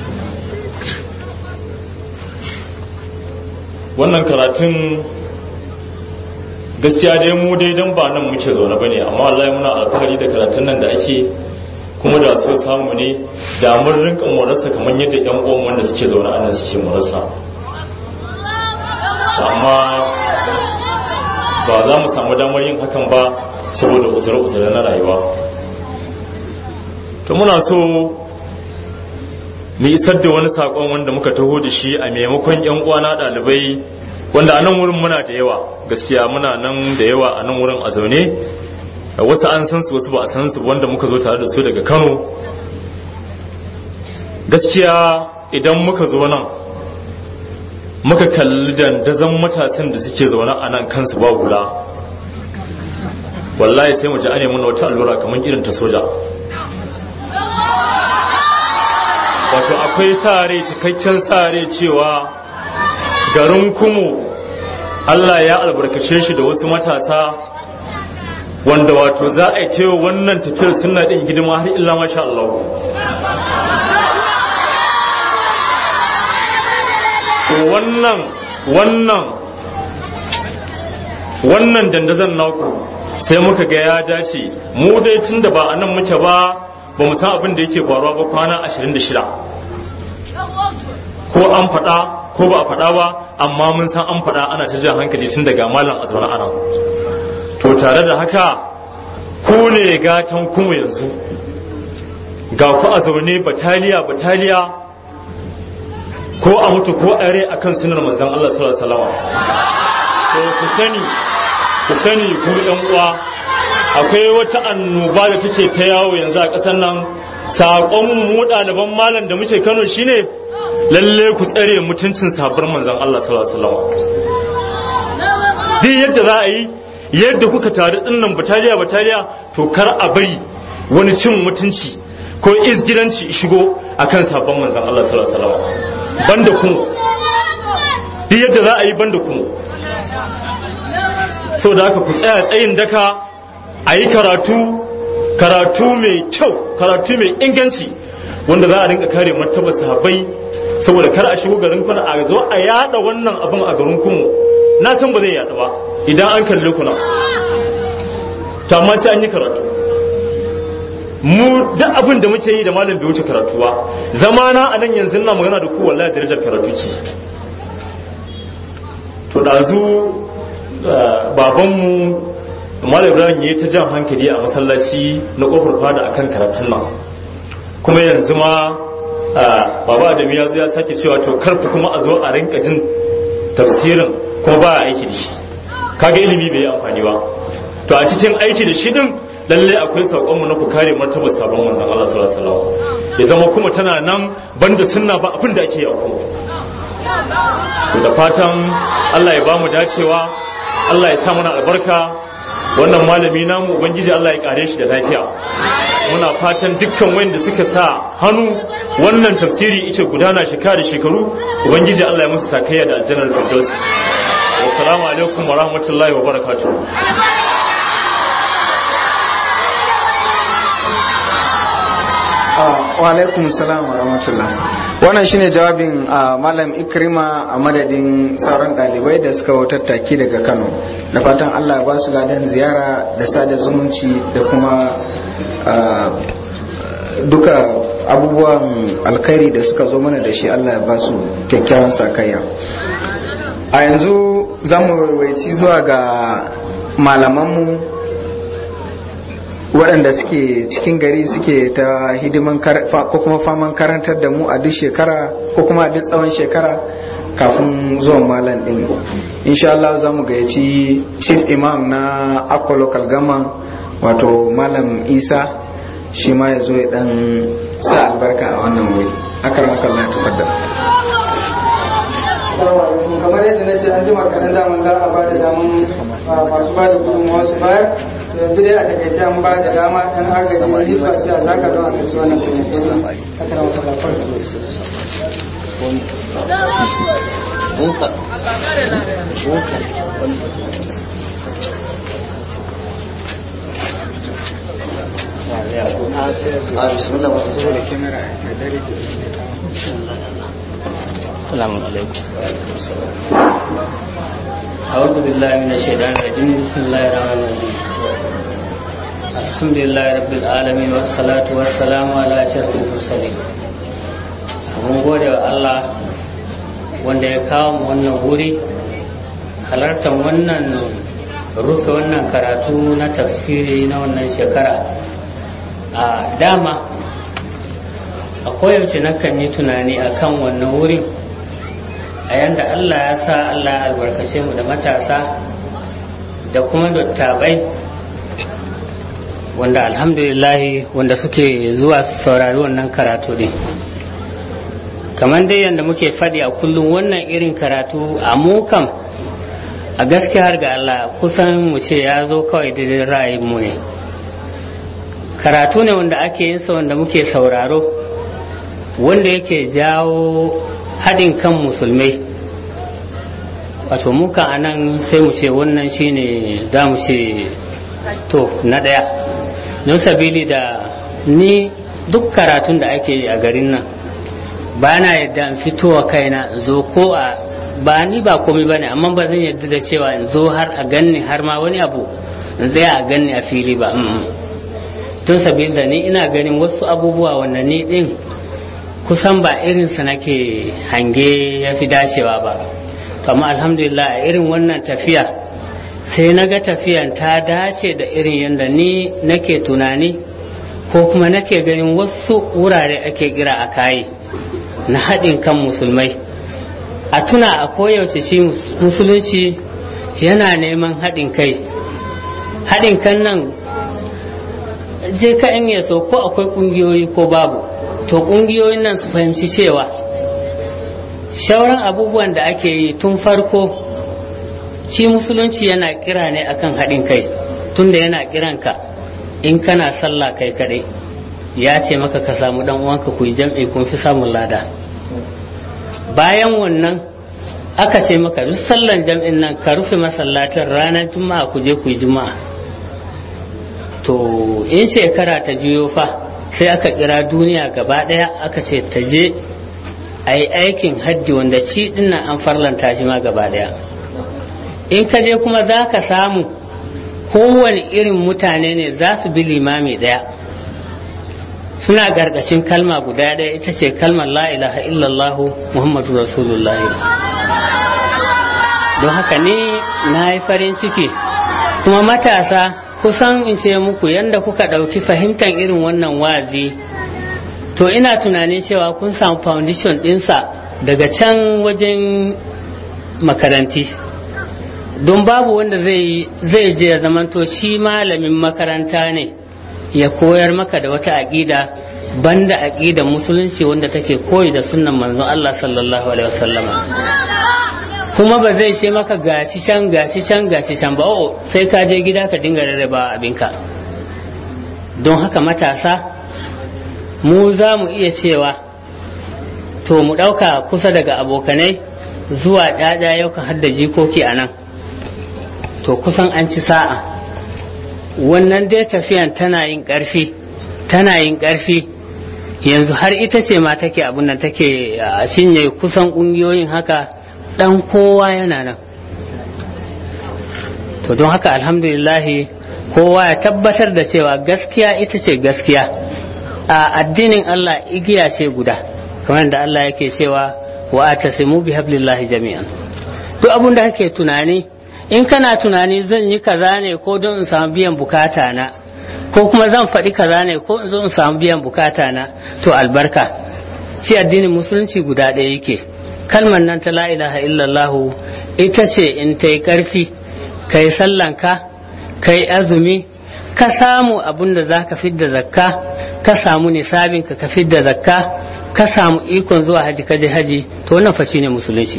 wannan karatun gaskiya dai mu dai don ba nan muke zaune ba ne amma Allah ya muna alfahari da karatun nan da ake kuma da so samu ne da mun rinka morarsa kamar yadda yan uwan wanda suke zaune a nan suke morarsa amma ba za mu samu damar yin hakan ba saboda uzure-uzure na rayuwa to muna so mu isar da wani sakon wanda muka taho da shi a maimakon yan uwana ɗalibai wanda a nan wurin muna da yawa gaskiya muna nan da yawa a nan wurin a zaune wasu an san su wasu ba a san su wanda muka zo tare da su daga kano gaskiya idan muka zo nan muka kalli dandazon matasan da suke zaune a nan kansu ba hula wallahi sai mu ji ane muna wata allura kamar irin ta soja wato akwai sare cikakken sare cewa garin kumu Allah ya albarkace shi da wasu matasa wanda wato za a yi cewa wannan tafiyar suna ɗin hidima har illa masha Allah wannan wannan wannan dandazon naku sai muka ga ya dace mu dai tun da ba a nan muke ba ba mu san abin da yake faruwa ba kwana 26 ko an faɗa ko ba a faɗa ba amma mun san an faɗa ana ta jan hankali tun daga malam azumar ana to tare da haka ku ne gatan kuma yanzu ga ku a zaune bataliya bataliya ko a mutu ko a rai akan sunar manzan Allah sallallahu alaihi wasallam to ku sani ku sani ku ɗan uwa akwai wata annoba da take ta yawo yanzu a ƙasar nan saƙon mu ɗaliban malam da muke Kano shine lalle ku tsare mutuncin sabbar manzan Allah sallallahu alaihi wasallam duk yadda za a yi yadda kuka tare dinnan bataliya bataliya to kar a bari wani cin mutunci ko izgilanci shigo akan sabon manzan Allah sallallahu alaihi wasallam banda kuma duk yadda za a yi banda kuma sau da haka ku tsaya tsayin daka a yi karatu karatu mai kyau karatu mai inganci wanda za a rinka kare martabar sahabbai saboda kar a shigo garin kuna a zo a yada wannan abin a garin kuma na san ba zai yada ba idan an kalli kuna to amma sai an yi karatu mu duk abin da muke yi da malam bai wuce karatu ba zamana a nan yanzu na magana da ku wallahi darajar karatu ce to dazu babanmu malam ibrahim ya ta jan hankali a masallaci na kofar fada akan karatun nan kuma yanzu ma baba adam ya zo ya sake cewa to karfi kuma a zo a rinka jin tafsirin kuma ba a aiki da shi kaga ilimi bai yi amfani ba to a cikin aiki da shi din lalle akwai saƙon mu na ku kare martabar sabon manzon Allah sallallahu alaihi wasallam ya zama kuma tana nan banda sunna ba abin da ake yi a kuma da fatan Allah ya bamu dacewa Allah ya sa mana albarka wannan malami namu ubangiji Allah ya kare shi da lafiya muna fatan dukkan wanda suka sa hannu wannan tafsiri ita gudana shekara da shekaru ubangiji Allah ya musu sakayya da aljannar firdaus assalamu alaikum wa rahmatullahi wa barakatuh wa alaikum salam wa rahmatullah wannan shine jawabin ah, malam ikrima a madadin sauran dalibai da suka hau tattaki daga kano da fatan allah ya ba su ladan ziyara da sada zumunci da kuma ah, duka abubuwan alkhairi da suka zo mana da shi allah ya ba su kyakkyawan sakayya a yanzu za mu waiwaci zuwa ga malamanmu waɗanda suke cikin gari suke ta hidiman kar- fa- ko kuma faman karantar da mu a duk shekara ko kuma a duk tsawon shekara kafin zuwan malam ɗin insha Allah za mu gayyaci chief imam na akwa local government wato malam isa shi ma ya zo ya dan sa albarka a wannan wuri akaram kallah tafaddal kamar yadda na ce an jima kaɗan daman za a ba da daman masu ba da gudunmawa su bayar yanzu dai a takaice an ba da dama ɗan agaji lisba sai a zaka don a karci wannan kuma السلام عليكم أعوذ بالله من الشيطان الرجيم بسم الله الرحمن الرحيم الحمد لله رب العالمين والصلاة والسلام على أشرف المرسلين mun gode wa Allah wanda ya kawo mu wannan wuri halartar wannan rufe wannan karatu na tafsiri na wannan shekara a dama a koyaushe nakan yi tunani akan wannan wurin a yanda Allah ya sa Allah ya albarkace mu da matasa da kuma dattabai wanda alhamdulillahi wanda suke zuwa su saurari wannan karatu ne kamar dai yadda muke faɗi a kullum wannan irin karatu a mukam a gaskiya har ga Allah kusan mu ce ya zo kawai da ra'ayin mu ne karatu ne wanda ake yin sa wanda muke sauraro wanda yake jawo haɗin kan musulmai wato muka a nan sai mu ce wannan shine za mu ce to na ɗaya don sabili da ni duk karatun da ake yi a garin nan ba na yadda in fitowa kaina in zo ko a ba ni ba komai ba ne amma ba zan yadda da cewa in zo har a ganni har ma wani abu in zai a ganni a fili ba don sabili da ni ina ganin wasu abubuwa wanda ni din kusan ba irinsa nake hange ya fi dacewa ba amma alhamdulillah a irin wannan tafiya sai na ga tafiyan ta dace da irin yadda ni nake tunani ko kuma nake ganin wasu wurare ake kira a kayi na haɗin kan musulmai a tuna a koyaushe shi musulunci yana neman haɗin kai haɗin kan nan je ka in yaso ko akwai ƙungiyoyi ko babu to ƙungiyoyin nan su fahimci cewa shauran abubuwan da ake yi tun farko shi musulunci yana kira ne akan haɗin kai tunda yana kiranka in kana sallah kai kaɗai ya ce maka ka samu ɗan uwanka ku yi jam'i kun fi samun lada bayan wannan aka ce maka duk sallan jam'in nan ka rufe masallacin ranar juma'a ku je ku yi juma'a to in shekara ta juyo fa sai aka kira duniya gaba ɗaya aka ce ta je a yi aikin hajji wanda ci dinnan an farlanta shi ma gaba ɗaya in ka je kuma za ka samu kowane irin mutane ne za su bi limami ɗaya suna gargacin kalma guda ɗaya ita ce kalmar la ilaha illallah muhammadu rasulullahi don haka ni na yi farin ciki kuma matasa kusan in ce muku yadda kuka ɗauki fahimtar irin wannan wazi to ina tunanin cewa kun samu foundation ɗinsa daga can wajen makaranti don babu wanda zai je ya zamanto shi malamin makaranta ne ya koyar maka da wata aƙida banda aƙidan musulunci wanda take koyi da sunnan manzon Allah sallallahu alaihi wasallama kuma ba zai ce maka gaci can gaci can gaci can ba o sai ka je gida ka dinga rarraba abinka don haka matasa mu za mu iya cewa to mu ɗauka kusa daga abokanai zuwa ɗaɗa yau kan hadda jikoki a nan to kusan an ci sa'a wannan dai tafiyan tana yin ƙarfi tana yin ƙarfi yanzu har ita ce ma take abin nan take cinye kusan ƙungiyoyin haka ɗan kowa yana nan to don haka alhamdulillahi kowa ya tabbatar da cewa gaskiya ita ce gaskiya a addinin Allah igiya ce guda kamar da Allah yake cewa wa atasimu bi hablillahi jami'an duk abin da kake tunani in kana tunani zan yi kaza ne ko don in samu biyan bukata na ko kuma zan faɗi kaza ne ko in zo in samu biyan bukata na to albarka shi addinin musulunci guda ɗaya yake kalmar nan ta la ilaha illallahu ita ce in ta yi ƙarfi kai sallanka kai azumi ka samu abin da za ka fidda zakka ka samu nisabin ka fidda zakka ka samu ikon zuwa haji kaje haji to wannan fa ne musulunci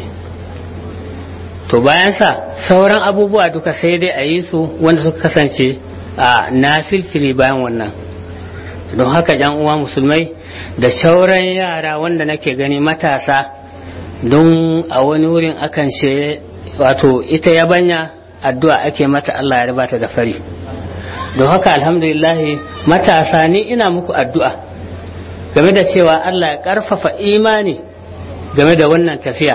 to bayan sa sauran abubuwa duka sai dai a yi su wanda suka kasance a nafilfili bayan wannan don haka yan uwa musulmai da sauran yara wanda nake gani matasa don a wani wurin akan ce wato ita yabanya addu'a ake mata Allah ya ribata da fari don haka alhamdulillahi matasa ni ina muku addu'a game da cewa Allah ya karfafa imani game da wannan tafiya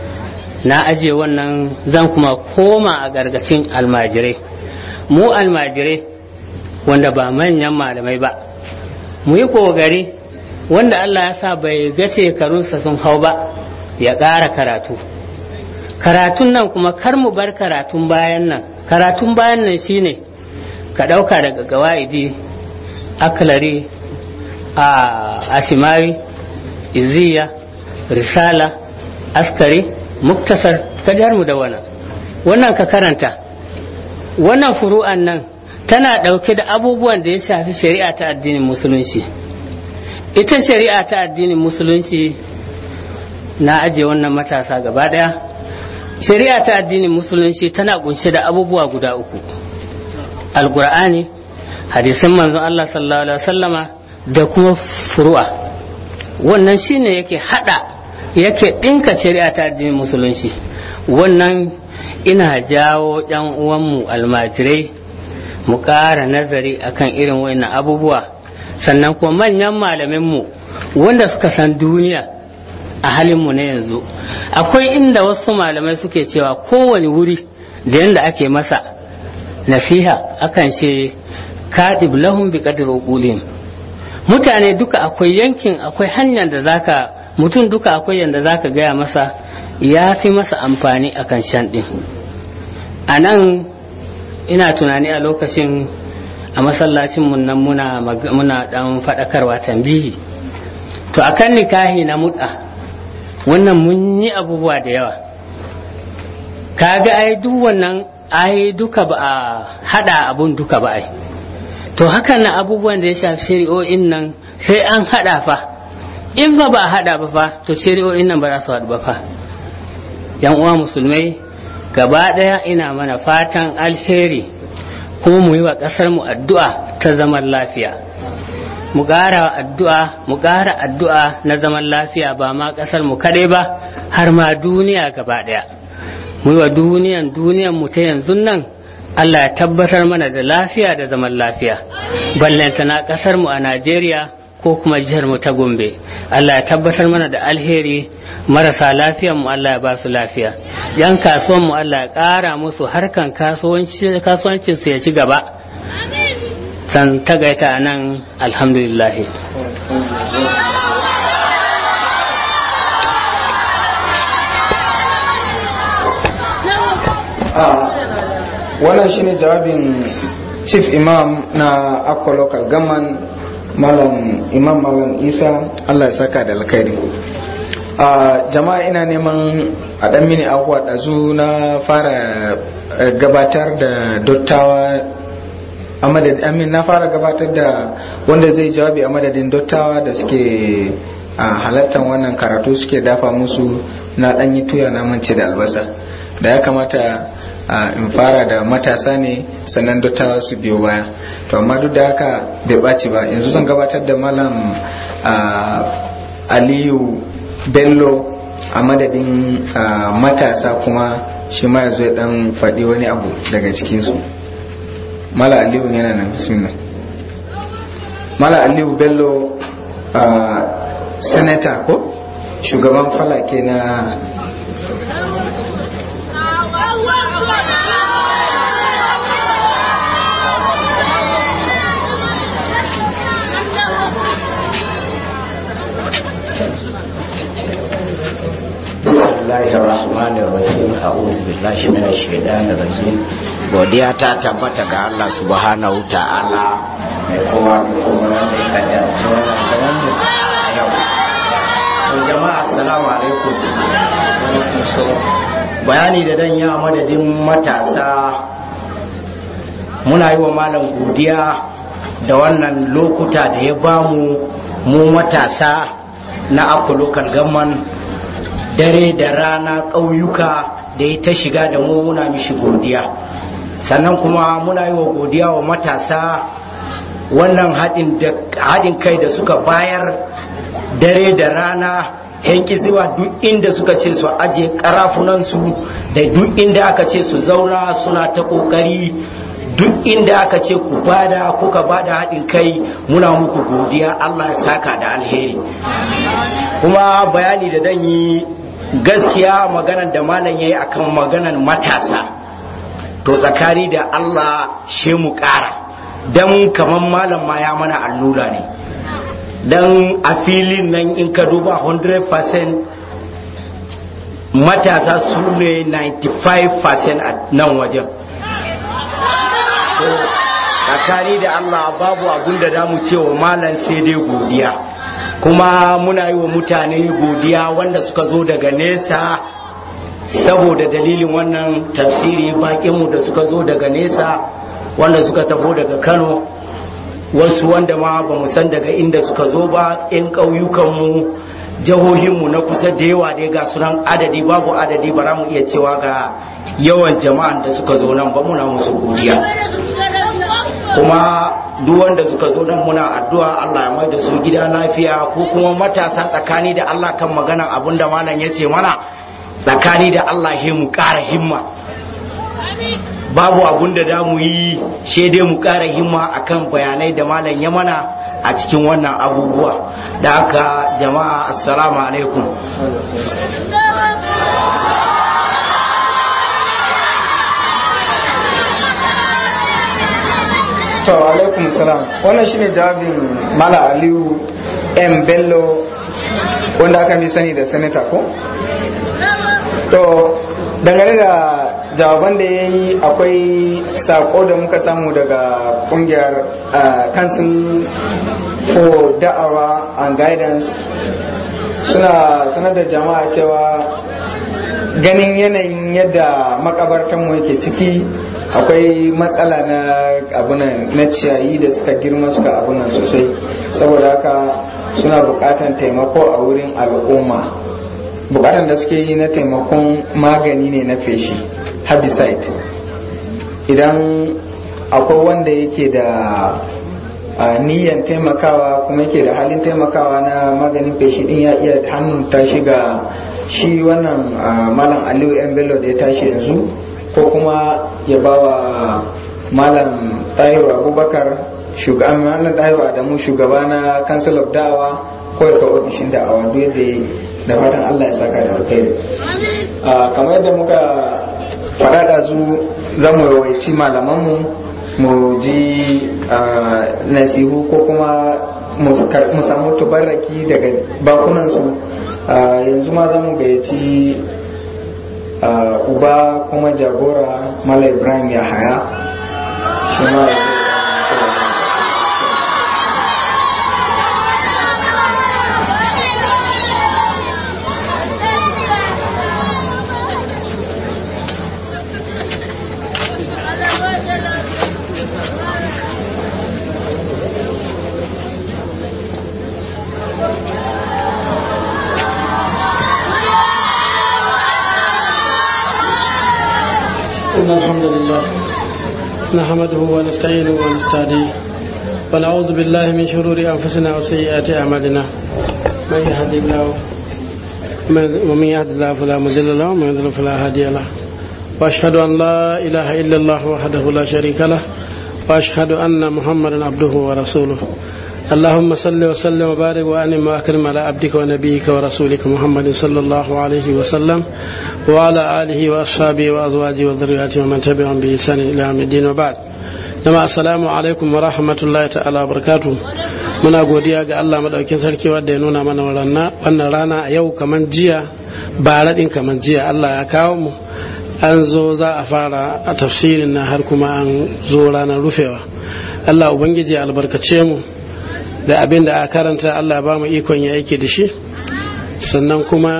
na aje wannan zan kuma koma a gargacin almajirai mu almajirai wanda ba manyan malamai ba mu yi kogari wanda Allah ya sa bai ga shekarunsa sun hau ba ya ƙara karatu karatun nan kuma kar mu bar karatun bayan nan karatun bayan nan shine ka ɗauka daga gawa'idi aklari a ashimawi iziya risala askari muktasar ka mu da wannan wannan ka karanta wannan furu'an nan tana ɗauke da abubuwan da ya shafi shari'a ta addinin musulunci ita shari'a ta addinin musulunci na ajiye wannan matasa gaba ɗaya shari'a ta addinin musulunci tana kunshe da abubuwa guda uku alkur'ani hadisin manzon Allah sallallahu alaihi wasallama da kuma furu'a wannan shine yake hada yake dinka shari'a ta addinin musulunci wannan ina jawo ɗan uwanmu almajirai mu ƙara nazari akan irin wannan abubuwa sannan kuma manyan malaminmu wanda suka san duniya a halinmu na yanzu akwai inda wasu malamai suke cewa kowane wuri da yadda ake masa nasiha akan ce kaɗib lahum bi qadri uqulihim mutane duka akwai yankin akwai hanyar da zaka mutum duka akwai yanda zaka gaya masa ya fi masa amfani akan shan ɗin a nan ina tunani a lokacin a masallacin mun nan muna muna dan faɗakarwa tambihi to akan nikahi na mut'a wannan mun yi abubuwa da yawa kaga ai duk wannan ai duka ba a hada abun duka ba ai to hakan na abubuwan da ya shafi shari'o'in nan sai an hada fa in ba ba a hada ba fa to shari'o'in nan ba za su haɗu ba fa yan uwa musulmai gaba ɗaya ina mana fatan alheri kuma mu yi wa ƙasar mu addu'a ta zaman lafiya mu ƙara addu'a mu ƙara addu'a na zaman lafiya ba ma ƙasar mu kaɗai ba har ma duniya gaba ɗaya mu yi wa duniyan duniyan mu ta yanzu nan Allah ya tabbatar mana da lafiya da zaman lafiya ballanta na ƙasar mu a Najeriya ko kuma jihar mu ta Gombe Allah ya tabbatar mana da alheri marasa lafiyan mu Allah ya ba su lafiya yan kasuwan mu Allah ya ƙara musu harkan kasuwancin su ya ci gaba san tagaita nan alhamdulillah wannan shine jawabin chief imam na akwa local government malam imam malam isa allah ya saka da alkhairi a jama'a ina neman a dan mini abuwa ɗazu na fara gabatar da dottawa a madadin amin na fara gabatar da wanda zai jawabi a madadin dottawa da suke a halattar wannan karatu suke dafa musu na ɗanyi tuya na mance da albasa da ya kamata in fara da matasa ne sannan dattawa su biyo baya to amma duk da haka bai ɓaci ba yanzu zan gabatar da malam aliyu bello a madadin matasa kuma shi ma ya zo ya dan faɗi wani abu daga cikinsu mala aliyu yana nan bismillah mala aliyu bello senator ko shugaban falake na الله الرحمن الرحيم أعوذ بالله من الشيطان الرجيم godiya ta tabbata ga Allah subhanahu ta'ala mai kowa da kuma da ya kadarci wannan zaman mu a yau to jama'a assalamu alaikum bayani da dan ya madadin matasa muna yi wa malam godiya da wannan lokuta da ya bamu mu matasa na akwa local government dare da rana ƙauyuka da ya ta shiga da mu muna mishi godiya sannan kuma muna yi wa godiya wa matasa wannan haɗin kai da suka bayar dare da rana yanki zuwa duk inda suka ce su aje karafunansu da duk inda aka ce su zauna suna ta ƙoƙari duk inda aka ce ku bada kuka bada haɗin kai muna muku godiya allah ya saka da alheri kuma bayani da dan yi gaskiya maganan da malam ya yi akan maganan matasa to tsakani da Allah she mu ƙara don kamar malam ma ya mana allura ne don a filin nan in ka duba 100% matasa su ne 95% a nan wajen tsakani da Allah babu abun da damu cewa malam sai dai godiya kuma muna yi wa mutane godiya wanda suka zo daga nesa saboda dalilin wannan tafsiri bakinmu da suka zo daga nesa wanda suka tafo daga kano wasu wanda ma ba mu san daga inda suka zo ba 'yan ƙauyukanmu jihohinmu na kusa da yawa dai ga sunan adadi babu adadi ba mu iya cewa ga yawan jama'an da suka zo nan ba muna musu godiya kuma duk wanda suka zo nan muna addu'a Allah ya mai da su gida lafiya ko kuma matasa tsakani da Allah kan maganan abin da malam ya ce mana tsakani da Allah he mu ƙara himma babu abun da da mu yi she dai mu ƙara himma akan bayanai da malam ya mana a cikin wannan abubuwa da haka jama'a assalamu alaikum to alaikum salam wannan shine jawabin mala aliyu m bello wanda aka fi sani da senator ko to dangane da jawaban da ya yi akwai sako da muka samu daga kungiyar council for da'awa and guidance suna sanar da jama'a cewa ganin yanayin yadda makabartanmu yake ciki akwai matsala na abunan na ciyayi da suka girma suka abunan sosai saboda haka suna bukatan taimako a wurin al'umma bukatan da suke yi na taimakon magani ne na feshi herbicide idan akwai wanda yake da niyan taimakawa kuma yake da halin taimakawa na maganin feshi din ya iya hannun ta shiga shi wannan malam aliyu yan bello da ya tashi yanzu ko kuma ya bawa malam tahiru abubakar shugaban malam tahiru adamu shugaba na council of da'awa ko ya kawo ofishin da'awa duk yadda da fatan allah ya saka da alkhairi kamar yadda muka faɗa da zu za mu rawaici malamanmu mu ji nasihu ko kuma mu samu tubarraki daga bakunansu yanzu ma za mu gayyaci uba kuma jagora mala ibrahim ya haya shi ma إن الحمد لله نحمده ونستعينه ونستهديه ونعوذ بالله من شرور أنفسنا وسيئات أعمالنا من يهد الله ومن يهد الله فلا مضل له ومن يضلل فلا هادي له وأشهد أن لا إله إلا الله وحده لا شريك له وأشهد أن محمدا عبده ورسوله اللهم صل وسلم وبارك وأنم وأكرم على عبدك ونبيك ورسولك محمد صلى الله عليه وسلم وعلى آله وأصحابه وأزواجه وذرياته ومن تبعهم بإحسان إلى يوم الدين وبعد jama'a assalamu alaikum wa rahmatullahi ta'ala barakatu muna godiya ga Allah madaukin sarki wanda ya nuna mana wannan rana a yau kaman jiya ba raɗin kaman jiya Allah ya kawo mu an zo za a fara a tafsirin na har kuma an zo ranar rufewa Allah ubangiji ya albarkace mu da abin da a karanta Allah ba mu ikon ya aiki da shi sannan kuma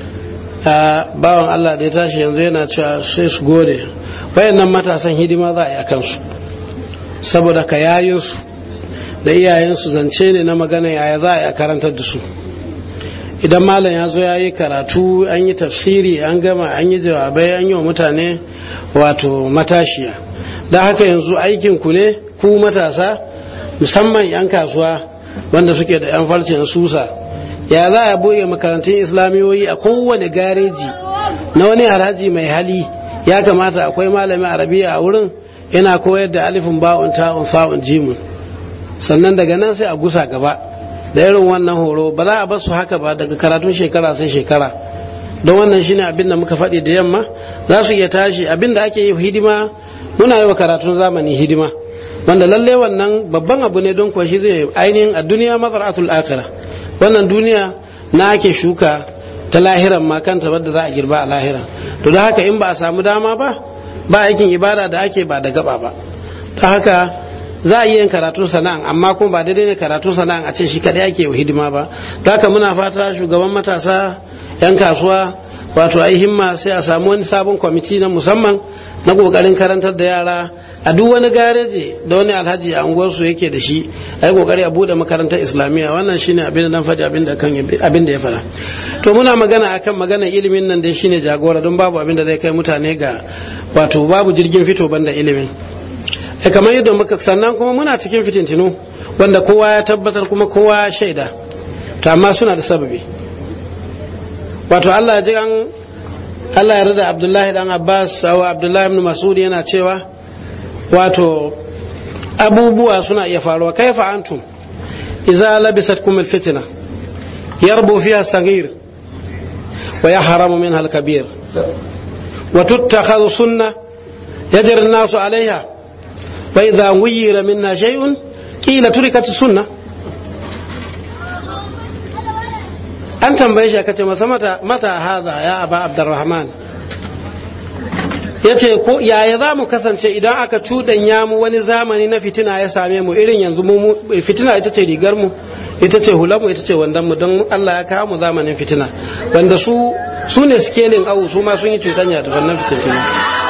bawan Allah da ya tashi yanzu yana cewa sai su gode wayannan matasan hidima za a yi a kansu saboda ka yayinsu da iyayensu zance ne na magana yaya za a yi a karantar da su idan malam ya zo ya yi karatu an yi tafsiri an gama an yi jawabai an yi wa mutane wato matashiya da haka yanzu aikinku ne ku matasa musamman 'yan kasuwa wanda suke da 'yan farcen susa ya za a buɗe makarantun islamiyoyi a kowane gareji na wani haraji mai hali ya kamata akwai malami arabiya a wurin yana koyar da alifin ba'un ta'un sa'un jimun sannan daga nan sai a gusa gaba da irin wannan horo ba za a bar su haka ba daga karatun shekara sai shekara don wannan shine abin da muka faɗi da yamma za su iya tashi abin da ake yi hidima muna yi wa karatun zamani hidima wanda lalle wannan babban abu ne don kuwa shi zai ainihin a duniya mazaratul akhirah wannan duniya na ake shuka ta lahiran ma kanta wadda za a girba a lahira to da haka in ba a samu dama ba ba aikin ibada da ake ba da gaba ba ta haka za a yi yin karatun sana'an amma kuma ba daidai ne karatun sana'an a ce shi kadai ake hidima ba ta haka muna fata shugaban matasa yan kasuwa wato ai himma sai a samu wani sabon kwamiti na musamman na kokarin karantar da yara a duk wani gareji da wani alhaji a unguwarsu yake da shi ai kokari a bude makarantar islamiyya wannan shine abin da dan faɗi abin da kan abin da ya fara to muna magana akan magana ilimin nan dai shine jagora don babu abin da zai kai mutane ga wato babu jirgin fito banda ilimin e kamar yadda muka sannan kuma muna cikin fitintinu wanda kowa ya tabbatar kuma kowa ya shaida to amma suna da sababi wato Allah ya ji an Allah ya rada Abdullahi dan Abbas ko Abdullahi ibn Mas'ud yana cewa wato abubuwa suna iya faruwa kaifa antum idza labisatkum alfitna yarbu fiha sagir wa yahramu minha alkabir wa tuttakhadhu sunnah يجري الناس عليها وإذا غير منا شيء قيل تركت السنة an tambaye shi aka ce masa mata mata haza ya aba abdurrahman ya ce ko yaya za mu kasance idan aka cuɗanya mu wani zamani na fitina ya same mu irin yanzu mu fitina ita ce rigar mu ita ce hular mu ita ce wandan mu don Allah ya kawo mu zamanin fitina wanda su su ne skelin awu su ma sun yi cuɗanya da wannan fitina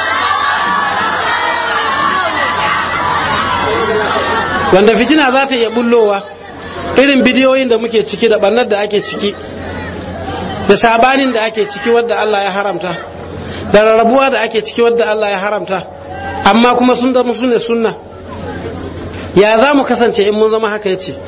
wanda fitina za ta iya bullowa irin bidiyoyin da muke ciki da barnar da ake ciki da sabanin da ake ciki wadda Allah ya haramta da rarrabuwa da ake ciki wadda Allah ya haramta amma kuma sun zama su ne sunna ya za mu kasance in mun zama haka yace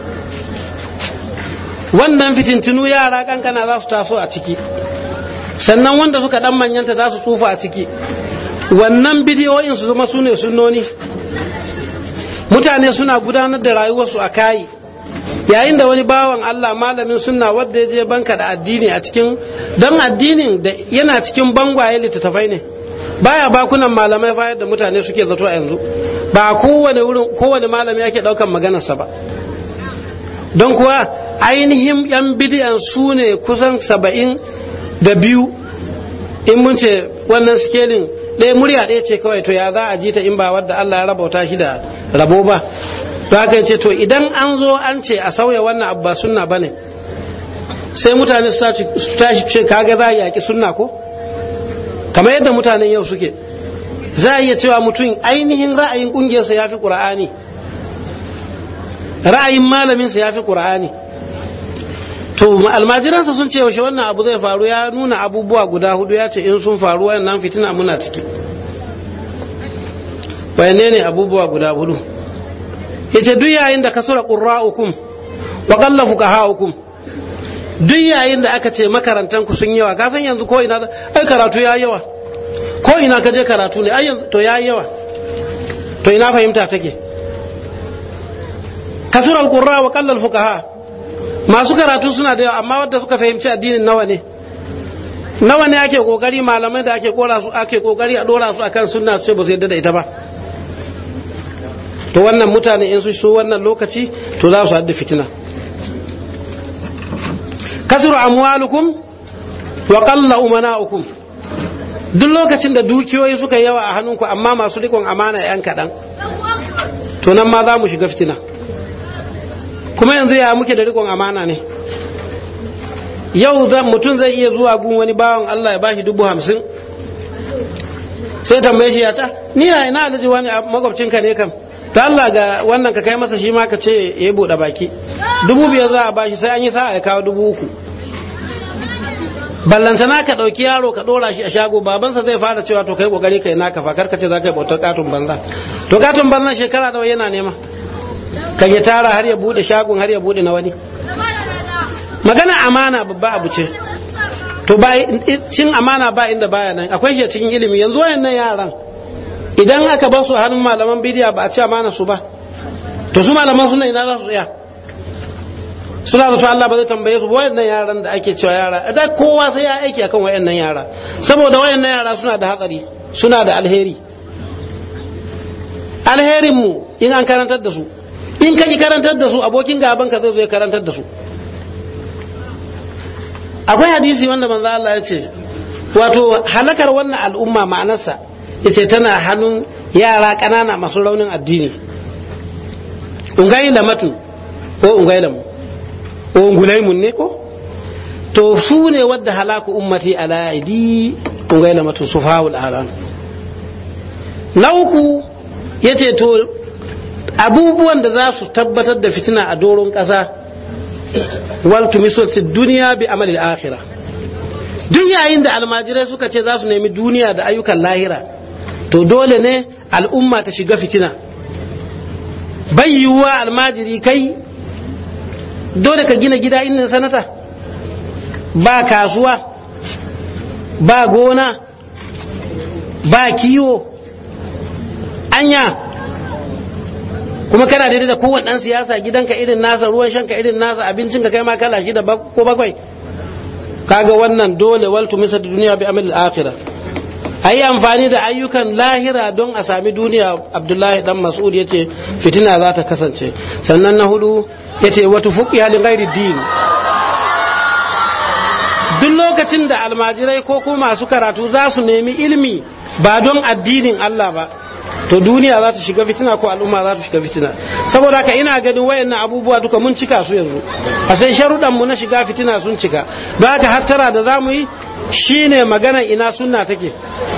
wannan fitintinu yara kankana za su taso a ciki sannan wanda suka dan manyanta za su tsufa a ciki wannan bidiyoyin su zama su ne sunnoni mutane suna gudanar da rayuwarsu a kayi yayin da wani bawan Allah malamin sunna wadda ya je banka da addini a cikin don addinin da yana cikin bangwaye littattafai ne baya bakunan malamai fa da mutane suke zato a yanzu ba kowane wurin kowane malami yake daukan maganarsa ba don kuwa ainihin yan bidiyan su ne kusan saba'in da biyu in mun ce wannan skelin ɗaya murya ɗaya ce kawai to ya za a ji ta in ba wadda Allah ya rabauta shi da rabo ba to haka ce to idan an zo an ce a sauya wannan abu ba sunna bane sai mutane su tashi ce kaga za a yaki sunna ko kamar yadda mutanen yau suke za a iya cewa mutum ainihin ra'ayin kungiyarsa ya fi ƙura'ani ra'ayin malaminsa ya fi ƙura'ani to almajiransa sun ce yaushe wannan abu zai faru ya nuna abubuwa guda hudu ya ce in sun faru wannan fitina muna ciki wayanne ne abubuwa guda hudu yace duk yayin da kasura qurra'ukum wa qalla fuqaha'ukum duk yayin da aka ce makarantan ku sun yawa ka san yanzu ko ina ai karatu ya yawa ko ina ka je karatu ne ai yanzu to ya yawa to ina fahimta take kasura qurra wa qalla fuqaha masu karatu suna da yawa amma wanda suka fahimci addinin nawa ne nawa ne ake kokari malamai da ake kora su ake kokari a dora su akan sunna su ce ba su yadda da ita ba to wannan mutane in su so wannan lokaci to za su hadda fitina kasuru amwalukum wa qalla umana'ukum duk lokacin da dukiyoyi suka yawa a hannunku amma masu rikon amana yan kaɗan to nan ma za mu shiga fitina kuma yanzu ya muke da rikon amana ne yau mutum zai iya zuwa gun wani bawan Allah ya bashi dubu hamsin sai tambaye shi ya ta ni na ina alhaji wani makwabcinka ne kam ta Allah ga wannan ka kai masa shi ma ka ce ya buɗe baki dubu biyar za a bashi sai an yi sa'a ya kawo dubu uku ballantana ka ɗauki yaro ka ɗora shi a shago babansa zai fara cewa to kai kokari kai naka fa karka ce za ka yi bautar katon banza to katon banza shekara nawa yana nema ka ya tara har ya buɗe shagon har ya buɗe na wani magana amana babba abu ce to ba cin amana ba inda baya nan akwai shi cikin ilimi yanzu wayannan yaran idan aka ba su hannun malaman bidiya ba a ci amana su ba to su malaman suna ina za su tsaya suna da Allah ba zai tambaye su wayannan yaran da ake cewa yara da kowa sai ya aiki akan wayannan yara saboda wayannan yara suna da hatsari suna da alheri alherin mu in an karantar da su in ka ki karantar da su abokin gaban ka zai zo karantar da su akwai hadisi wanda manzo Allah ya ce wato halakar wannan al'umma ma'anarsa yace tana hannun yara ƙanana masu raunin addini ungayi lamatu ko ungayi lamu ko ungulaimun ne ko to su ne wadda halaku ummati ala aidi ungayi lamatu sufahul alam na uku yace to abubuwan da za su tabbatar da fitina a doron ƙasa waltumisu fi duniya bi amalil akhira duk yayin da almajirai suka ce za su nemi duniya da ayyukan lahira to dole ne al'umma ta shiga fitina bai yiwuwa almajiri kai dole ka gina gida inda sanata ba kasuwa ba gona ba kiwo anya kuma kana daidai da kowane ɗan siyasa gidanka irin nasa ruwan shanka irin nasa abincinka kai ma kala shi da ko bakwai kaga wannan dole waltu misa duniya bi amil akhirah ayi amfani da ayyukan lahira don a sami duniya abdullahi dan mas'ud yace fitina za ta kasance sannan na hudu yace wata fuqi halin ghairi din duk lokacin da almajirai ko kuma masu karatu za su nemi ilimi ba don addinin Allah ba to duniya za ta shiga fitina ko al'umma za ta shiga fitina saboda haka ina ganin wayannan abubuwa duka mun cika su yanzu a sai sharuɗan mu na shiga fitina sun cika don haka hattara da za mu yi shine magana ina sunna take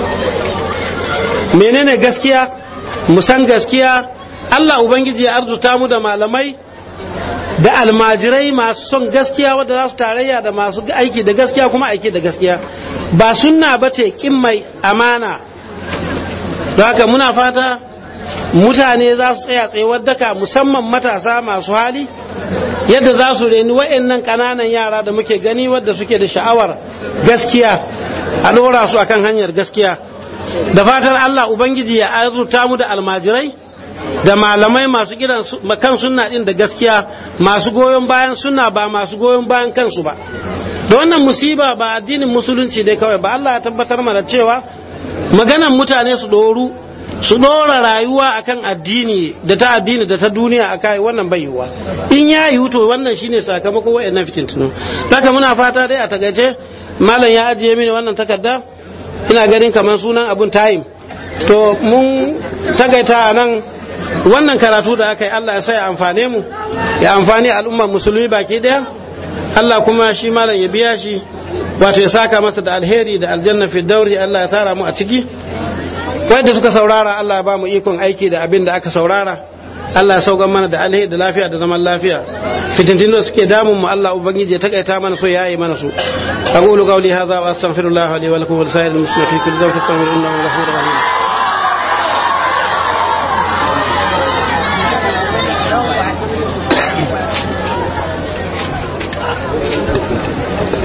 menene gaskiya mu san gaskiya Allah ubangiji ya arzuta mu da malamai da almajirai masu son gaskiya wadda za su tarayya da masu aiki da gaskiya kuma aiki da gaskiya ba sunna bace kin mai amana don haka muna fata mutane za su tsaya tsayuwar daka musamman matasa masu hali yadda za su reni wa'annan ƙananan yara da muke gani wadda suke da sha'awar gaskiya a ɗora su akan hanyar gaskiya da fatar Allah Ubangiji ya azurta mu da almajirai da malamai masu kiran kan sunna din da gaskiya masu goyon bayan sunna ba masu goyon bayan kansu ba da wannan musiba ba addinin musulunci dai kawai ba Allah ya tabbatar mana cewa maganan mutane su doru su dora rayuwa akan addini da ta addini da ta duniya a kai wannan bai yiwuwa in ya yiwu to wannan shine sakamako wa'annan fitintunu haka muna fata dai a takaice malam ya ajiye mini wannan takarda ina ganin kamar sunan abun time to mun tagaita a nan wannan karatu da aka yi Allah ya sa ya amfane mu ya amfani al'ummar musulmi baki daya Allah kuma shi malam ya biya shi wato ya saka masa da alheri da aljanna fi dauri Allah ya tara mu a ciki wanda suka saurara Allah ya ba mu ikon aiki da abin da aka saurara Allah ya saukan mana da alheri da lafiya da zaman lafiya fitintin da suke damun mu Allah ubangiji ya takaita mana so yayi mana su aqulu qawli hadha wa astaghfirullah li wa lakum wa lisa'iril muslimin fi kulli dhanbin innahu ghafurur rahim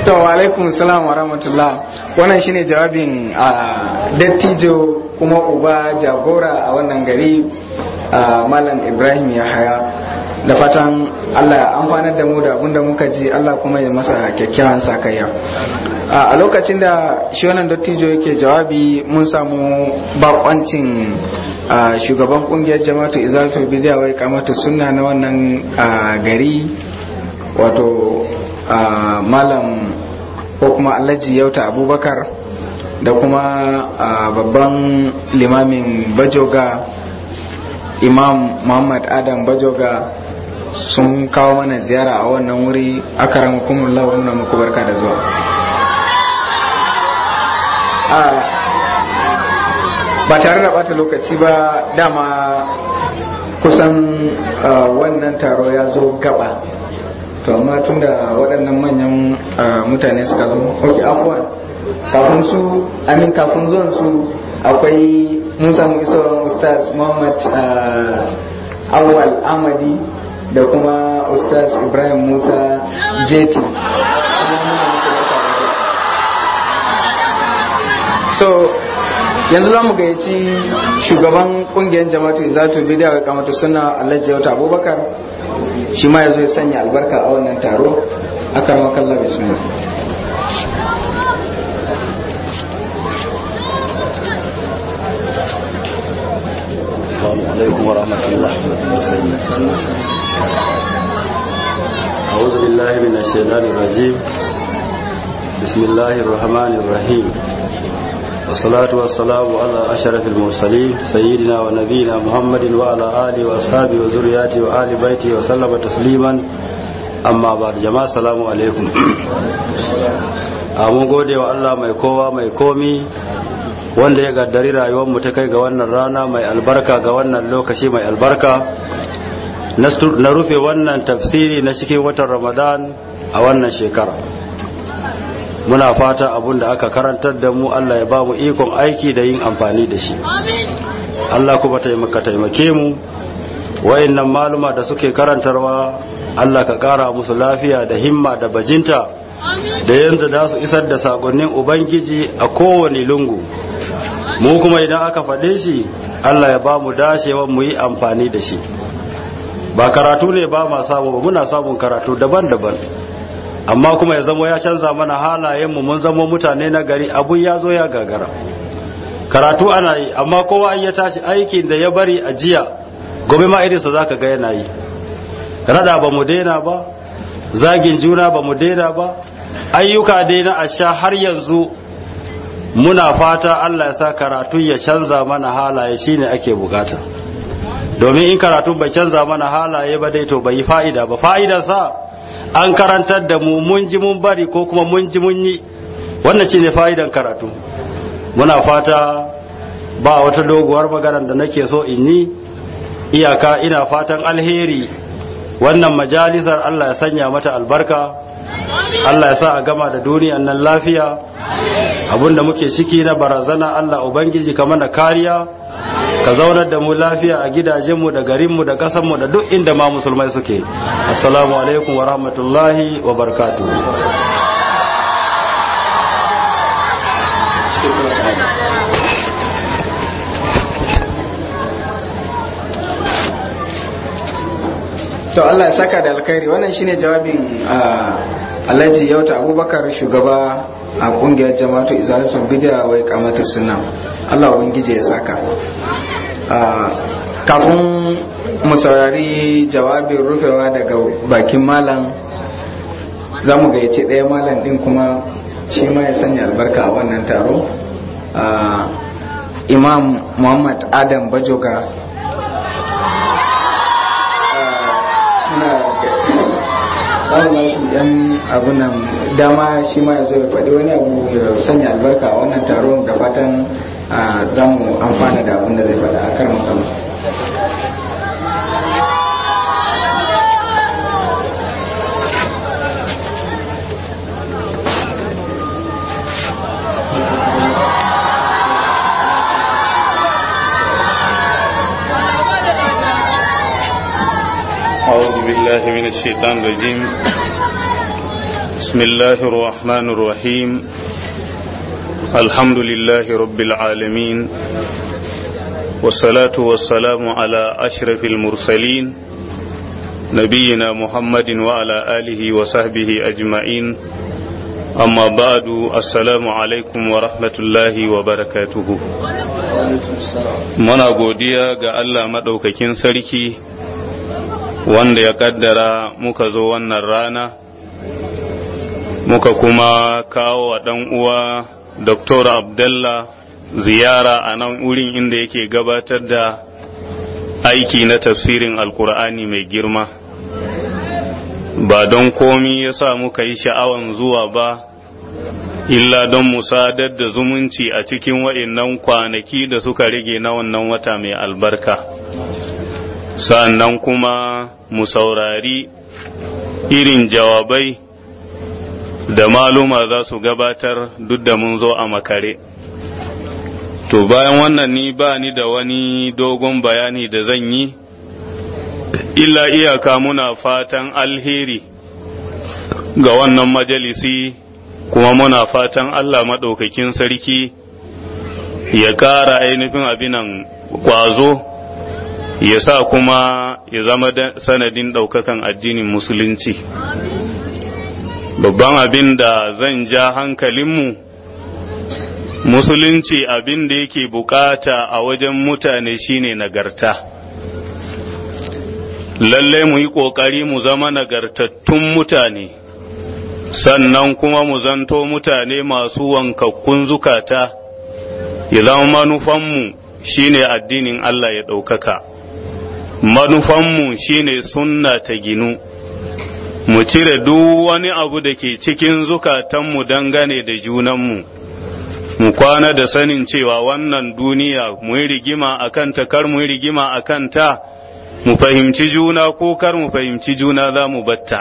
to wa alaikum salam wa rahmatullah wannan shine jawabin a dattijo kuma uba jagora a wannan gari a malam ibrahim ya haya da fatan allah ya amfanar da mu da abinda muka ji allah kuma ya masa kyakkyawan sakayya a lokacin da shi wannan dattijo yake jawabi mun samu bakoncin shugaban kungiyar jama'atu izalatul bidiya wai kamata sunna na wannan gari wato malam ko kuma alhaji yauta abubakar da kuma babban limamin bajoga imam muhammad adam bajoga sun kawo mana ziyara a wannan wuri aka rama kuma muna muku barka da zuwa ba tare da bata lokaci ba dama kusan wannan taro ya zo gaba to amma tun da waɗannan manyan mutane suka zo ok afuwan kafin su amin kafin zuwan su akwai mun samu isowar ustaz muhammad awal amadi da kuma ustaz ibrahim musa jeti so yanzu za mu gayyaci shugaban kungiyar jama'atu izatu bidiya ga kamata suna alhaji wata abubakar shi ma ya zo ya sanya albarka a wannan taro a karmar kalla bismillah السلام عليكم ورحمة الله أعوذ بالله من الشيطان الرجيم بسم الله الرحمن الرحيم والصلاة والسلام على أشرف المرسلين سيدنا ونبينا محمد وعلى آله وأصحابه وذرياته وآل بيته وسلم تسليما أما بعد جماعة السلام عليكم mun gode wa Allah mai kowa mai komi wanda ya gaddari rayuwarmu ta kai ga wannan rana mai albarka ga wannan lokaci mai albarka na rufe wannan tafsiri na cikin watan ramadan a wannan shekara muna fata abun da aka karantar da mu Allah ya ba mu ikon aiki da yin amfani da shi Allah kuma taimaka taimake mu wa'annan maluma da suke karantarwa Allah ka kara musu lafiya da himma da bajinta da yanzu da su isar da sakonnin ubangiji a kowane lungu mu kuma idan aka faɗe shi Allah ya ba mu dashewa mu yi amfani da shi ba karatu ne ba ma samu ba muna samun karatu daban-daban amma kuma ya zama ya canza mana halayenmu mun zama mutane na gari abun ya zo ya gagara karatu ana yi amma kowa ya tashi aikin da ya bari a jiya gobe ma irinsa za ka ga yana yi rada ba mu daina ba zagin juna ba mu daina ba ayyuka dai na asha har yanzu muna fata Allah ya sa karatu ya canza mana halaye shine ake bukata domin in karatu bai canza mana halaye ba dai to bai yi fa'ida ba fa'idar sa an karantar da mu mun ji mun bari ko kuma mun ji mun yi wannan shine fa'idan karatu muna fata ba wata doguwar maganar da nake so in yi iyaka ina fatan alheri wannan majalisar Allah ya sanya mata albarka Allah ya sa a gama da duniyan nan lafiya abinda muke ciki na barazana Allah Ubangiji ka mana kariya ka zaunar da mu lafiya a gidajenmu da garinmu da ƙasanmu da duk inda ma musulmai suke assalamu alaikum wa rahmatullahi wa barkatu to Allah ya saka da alkhairi wannan shine jawabin Alhaji Yauta Abubakar shugaba a kungiyar jama'atu izalatul bid'a wai kamata sunna Allah ubangije ya saka kafin mu saurari jawabin rufewa daga bakin malam za mu gayyaci ɗaya malam ɗin kuma shi ma ya sanya albarka a wannan taro imam muhammad adam bajoga zamu ba shi ɗan abunan dama shi ma ya zo ya faɗi wani abu ya sanya albarka a wannan taron da fatan za mu amfana da abin da zai faɗa a kan makama أعوذ بالله من الشيطان الرجيم بسم الله الرحمن الرحيم الحمد لله رب العالمين والصلاة والسلام على أشرف المرسلين نبينا محمد وعلى آله وصحبه أجمعين أما بعد السلام عليكم ورحمة الله وبركاته muna godiya ga Allah maɗaukakin sarki wanda ya ƙaddara muka zo wannan rana muka kuma kawo wa ɗan uwa Dr. Abdullah ziyara a nan wurin inda yake gabatar da aiki na tafsirin alkur'ani mai girma ba don komi ya sa muka yi sha'awan zuwa ba illa don mu sadar da zumunci a cikin wa'innan kwanaki da suka rage na wannan wata mai albarka sannan kuma mu saurari irin jawabai da maluma za su gabatar duk da mun zo a makare to bayan wannan ni ba ni da wani dogon bayani da zan yi illa iyaka muna fatan alheri ga wannan majalisi kuma muna fatan Allah maɗaukakin sarki ya ƙara ainihin abinan ƙwazo ya sa kuma ya zama sanadin ɗaukakan addinin musulunci babban abin da zan ja hankalinmu musulunci abin da yake bukata a wajen mutane shine nagarta lallai mu yi ƙoƙari mu zama nagartattun mutane sannan kuma mu zanto mutane masu wankakkun zukata ya zama manufanmu shine addinin Allah ya ɗaukaka manufanmu shine sunna ta ginu mu cire duk wani abu da ke cikin zukatanmu dangane da junanmu mu kwana da sanin cewa wannan duniya mu yi rigima a kanta kar mu yi rigima a kanta mu fahimci juna ko kar mu fahimci juna za mu batta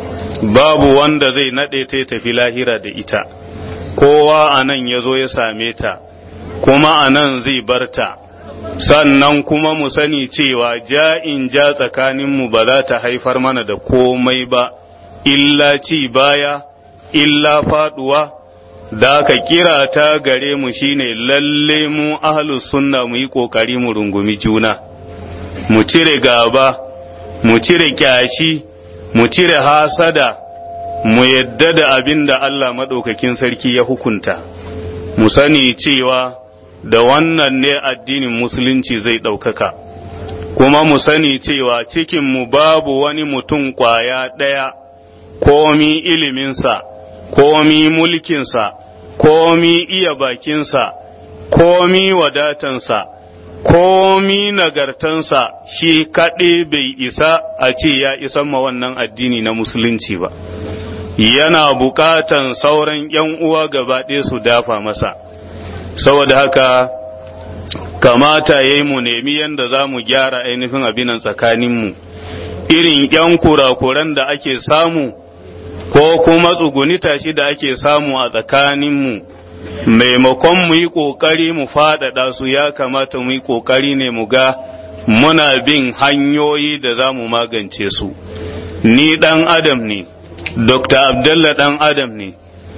babu wanda zai naɗe ta tafi lahira da ita kowa a nan ya zo ya same ta kuma a nan zai barta sannan kuma mu sani cewa ja'in ja tsakaninmu ba za ta haifar mana da komai ba illa ci baya illa faduwa da ka kira ta gare mu shine lalle mu ahlus sunna mu yi kokari mu rungumi juna mu cire gaba mu cire kyashi mu cire hasada mu yadda da abin da Allah maɗaukakin sarki ya hukunta mu sani cewa da wannan ne addinin musulunci zai ɗaukaka kuma mu sani cewa cikinmu babu wani mutum ƙwaya ɗaya komi iliminsa komi mulkinsa komi iya bakinsa komi wadatansa komi nagartansa shi kaɗai bai isa a ce ya isan ma wannan addini na musulunci ba yana buƙatan sauran ‘yan uwa gaba ɗaya su dafa masa saboda haka kamata ya yi mu nemi yadda za mu gyara ainihin abinan tsakaninmu irin ‘yan kurakuran da ake samu ko kuma tsugunita shi da ake samu a tsakaninmu maimakon mu yi ƙoƙari mu faɗaɗa su ya kamata mu yi ƙoƙari ne mu ga muna bin hanyoyi da za mu magance su ni ɗan adam ne dr abdullah ɗan adam ne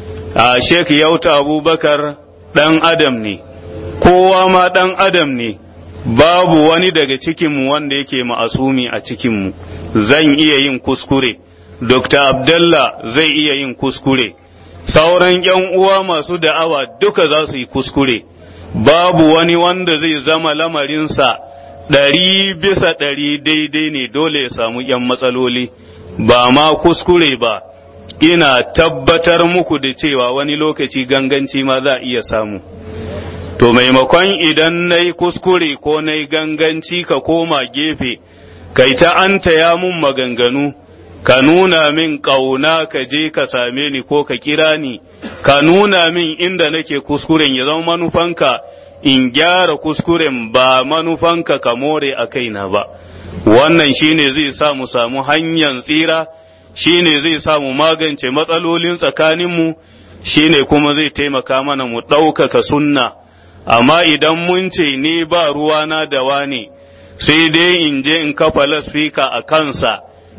a sheik yauta abubakar ɗan adam ne kowa ma ɗan adam ne babu wani daga cikinmu wanda yake ma'asumi a cikinmu zan iya yin kuskure dr abdullah zai iya yin kuskure sauran ‘yan uwa masu da'awa duka za su yi kuskure, babu wani wanda zai zama lamarinsa ɗari bisa ɗari daidai ne dole ya samu ‘yan matsaloli, ba ma kuskure ba, ina tabbatar muku da cewa wani lokaci ganganci ma za a iya samu. To maimakon idan na yi kuskure ko na yi ganganci ka koma gefe, kai ta an ya mun maganganu. ka nuna min ƙauna ka je ka same ni ko ka kira ni ka nuna min inda nake kuskuren ya zama manufanka in gyara kuskuren ba manufanka ka more a kaina ba wannan shine zai sa mu samu hanyar tsira shine zai sa mu magance matsalolin tsakaninmu shine kuma zai taimaka mana mu ɗaukaka sunna amma idan mun ce ni ba ruwana da wane sai dai in je in kafa lasfika a kansa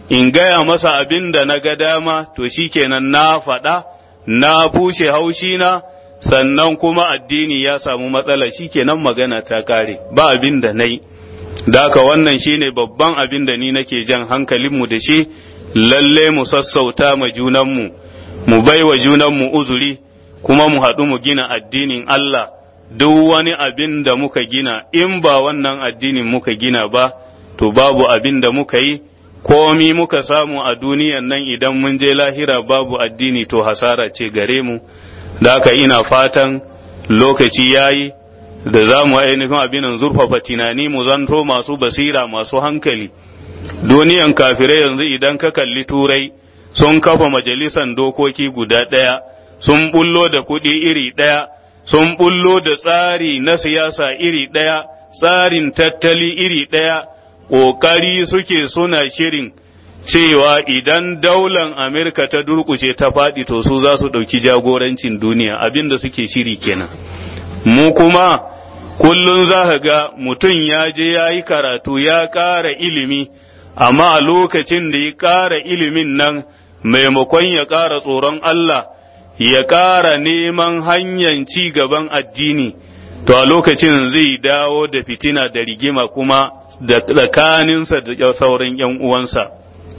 in gaya masa abin da na ga dama to shikenan na faɗa na bushe haushina sannan kuma addini ya samu matsala shikenan magana ta kare ba abin da na yi daka wannan shine babban abin da ni nake jan hankalinmu da shi lalle mu sassauta ma junanmu mu bai wa junanmu uzuri kuma mu haɗu mu gina addinin Allah duk wani abin da muka gina in ba wannan addinin muka gina ba to babu abin da muka yi komi muka samu a duniyan nan idan mun je lahira babu addini to hasara ce gare mu da haka ina fatan lokaci yayi da za mu ainihin abinan zurfafa tunani mu zanto masu basira masu hankali duniyan kafirai yanzu idan ka kalli turai sun kafa majalisan dokoki guda ɗaya sun bullo da kuɗi iri ɗaya sun bullo da tsari na siyasa iri ɗaya tsarin tattali iri ɗaya ƙoƙari suke suna shirin cewa idan daular Amerika ta durƙushe ta faɗi to su za su ɗauki jagorancin duniya abinda suke shiri kenan mu kuma kullum za ka ga mutum ya je ya yi karatu ya ƙara ilimi amma a lokacin da ya ƙara ilimin nan maimakon ya ƙara tsoron Allah ya ƙara neman hanyar ci gaban addini to a lokacin zai dawo da fitina da rigima kuma da tsakaninsa da sauran ‘yan uwansa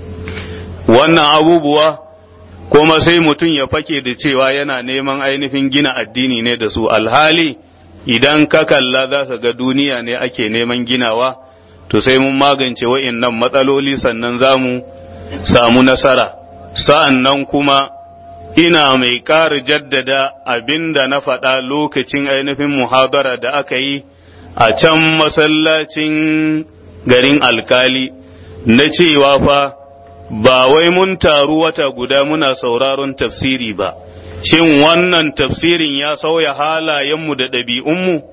wannan abubuwa kuma sai mutum ya fake da cewa yana neman ainihin gina addini ne da su alhali idan ka kalla za ka ga duniya ne ake neman ginawa to sai mun magance wa'innan matsaloli sannan za mu samu nasara sa'an nan kuma ina mai ƙara jaddada abin da na faɗa lokacin ainihin muhadara da aka yi a can masallacin garin alkali na cewa fa ba wai mun taru wata guda muna sauraron tafsiri ba shin wannan tafsirin ya sauya halayenmu da ɗabi'unmu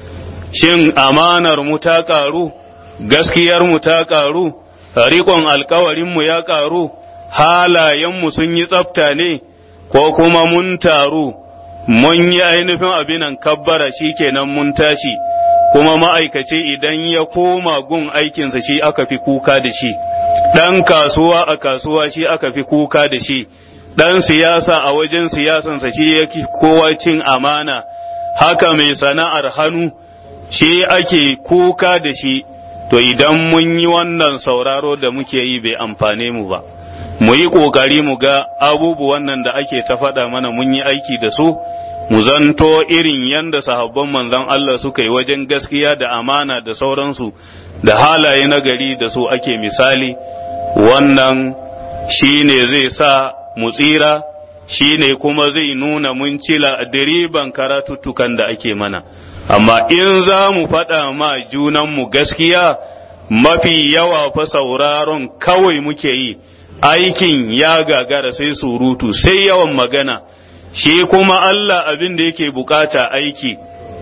shin amanar mu ta ƙaru gaskiyar mu ta ƙaru riƙon alkawarinmu ya ƙaru halayenmu sun yi tsafta ne ko kuma mun taru mun yi ainihin abinan kabbara shi kenan mun tashi kuma ma'aikaci idan ya koma gun aikinsa shi aka fi kuka da shi ɗan kasuwa a kasuwa shi aka fi kuka da shi ɗan siyasa a wajen siyasansa shi ya kowa cin amana haka mai sana'ar hannu shi ake kuka da shi to idan mun yi wannan sauraro da muke yi bai amfane mu ba mu yi ƙoƙari mu ga abubuwan nan da ake ta faɗa mana mun yi aiki da su mu zanto irin yanda sahabban manzon Allah suka yi wajen gaskiya da amana da sauransu da halaye na gari da su ake misali wannan shi ne zai sa mu tsira shi ne kuma zai nuna mun cila diriban karatuttukan da ake mana amma in za mu faɗa ma junanmu gaskiya mafi yawa fa sauraron kawai muke yi aikin ya gagara sai surutu sai yawan magana shi kuma Allah abin da yake bukata aiki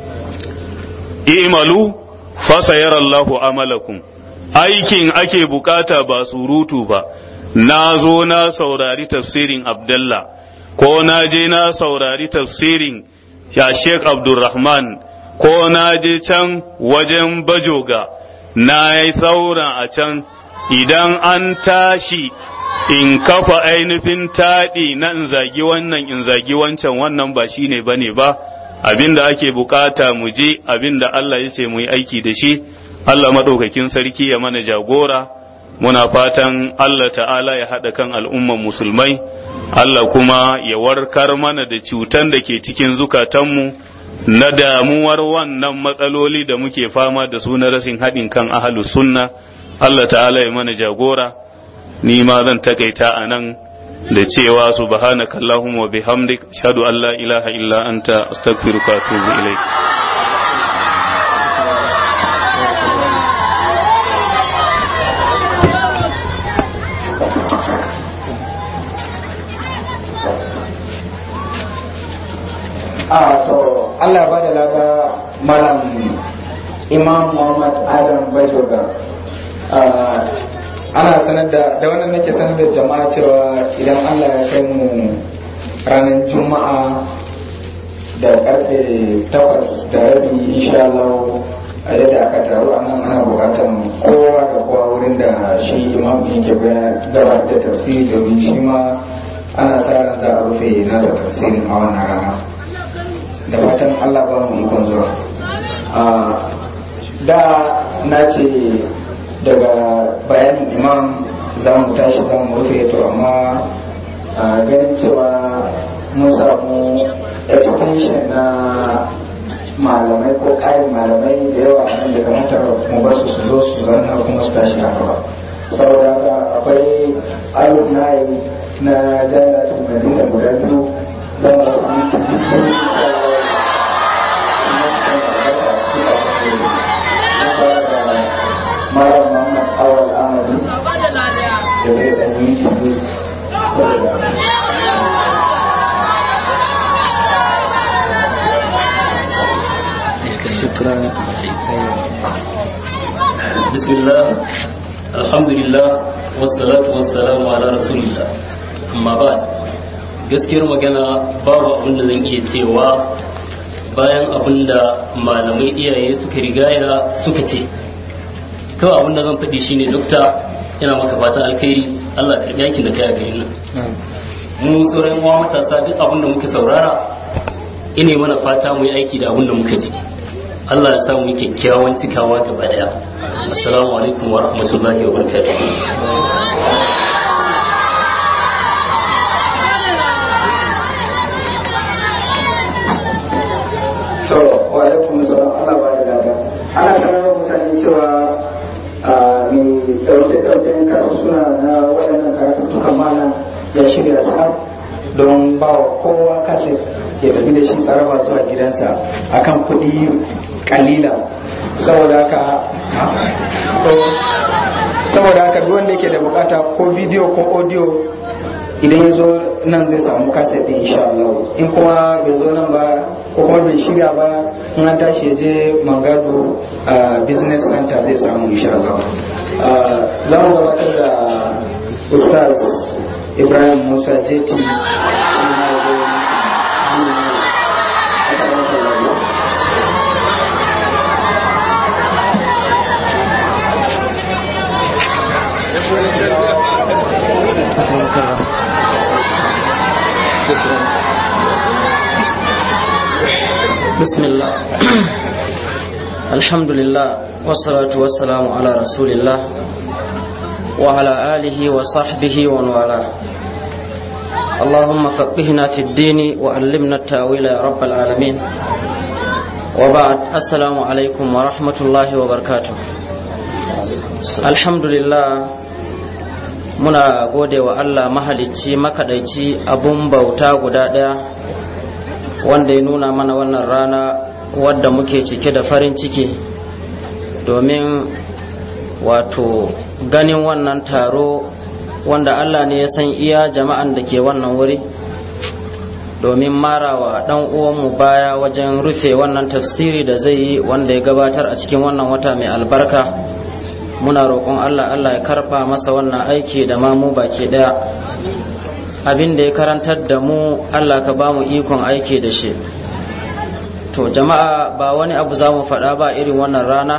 i'malu fasayarallahu amalakum aikin ake bukata ba surutu ba na zo na saurari tafsirin Abdullah ko na je na saurari tafsirin ya Sheikh Abdulrahman ko na je can wajen bajoga na yi saura a can idan an tashi in kafa ainihin taɗi na in zagi wannan in zagi wancan wannan ba shi ne ba ne ba abinda ake bukata mu je abinda Allah ya ce mu yi aiki da shi Allah maɗaukakin sarki ya mana jagora muna fatan Allah ta'ala ya haɗa kan al'umman musulmai Allah kuma ya warkar mana da cutan da ke cikin zukatanmu na damuwar wannan matsaloli da muke fama da su na rashin haɗin kan ahalus sunna Allah ta'ala ya mana jagora ni ma zan takaita a nan da cewa subhanaka allahumma wa bihamdik ashhadu an la ilaha illa anta astaghfiruka wa atubu ilaik a to Allah ba da lada malam imam Muhammad Adam Bajoga ana sanar da da wannan nake sanar da jama'a cewa idan Allah ya kai mu ranar juma'a da karfe takwas da rabi insha Allah a yadda aka taru a nan ana bukatan kowa da kowa wurin da shi imam yake ke gabatar da tafsiri domin shi ma ana sa ran za a rufe nasa tafsirin a wannan rana da fatan allah ba mu ikon zuwa da na ce daga bayanin imam za mu tashi za mu rufe to amma ganin cewa mun samu extension na malamai ko ƙarin malamai da yawa nan da kamata mu basu su zo su zauna kuma su tashi haka ba saboda haka akwai alif nayi na jami'atul madina guda biyu don wasu minti malam muhammad awal amadu da zai ɗan yi tibi saboda شكرا بسم الله الحمد لله والصلاة والسلام على رسول الله amma ba gaskiyar magana babu abin da zan iya cewa bayan abin da malamai iyaye suka rigaya suka ce kawai abin da zan faɗi shine dokta yana maka fatan alkhairi Allah karɓi yakin da kai a garin nan mu sauran uwa matasa duk abin da muka saurara ine mana fata mu yi aiki da abin da muka ji Allah ya samu kyakkyawan cikawa gaba daya assalamu alaikum wa rahmatullahi wa barakatuh to wa alaikum salam Allah ba da lada ana sanar da mutane cewa mai dauke dauken kasa suna na waɗannan karatuttukan malam ya shirya tsar don ba wa kowa kasa ya tafi da shi tsaraba zuwa gidansa akan kuɗi kalila saboda haka saboda haka duk wanda yake da bukata ko bidiyo ko audio idan ya zo nan zai samu kaset din insha Allah in kuma bai zo nan ba ko kuma bai shirya ba in an tashi ya je Mangado business center zai samu insha Allah za mu gabatar da Ustaz Ibrahim Musa Jeti بسم الله الحمد لله والصلاة والسلام على رسول الله وعلى آله وصحبه ومن والاه اللهم فقهنا في الدين وعلمنا التأويل يا رب العالمين وبعد السلام عليكم ورحمة الله وبركاته الحمد لله muna gode wa Allah mahalicci makadaici abun bauta guda ɗaya wanda ya nuna mana wannan rana wadda muke cike da farin ciki domin wato ganin wannan taro wanda Allah ne ya san iya jama'an da ke wannan wuri domin marawa dan uwanmu baya wajen rufe wannan tafsiri da zai yi wanda ya gabatar a cikin wannan wata mai albarka muna roƙon Allah Allah ya karɓa masa wannan aiki da ma mu baki ɗaya abin da ya karantar da mu Allah ka ba mu ikon aiki da shi to jama'a ba wani abu za mu faɗa ba irin wannan rana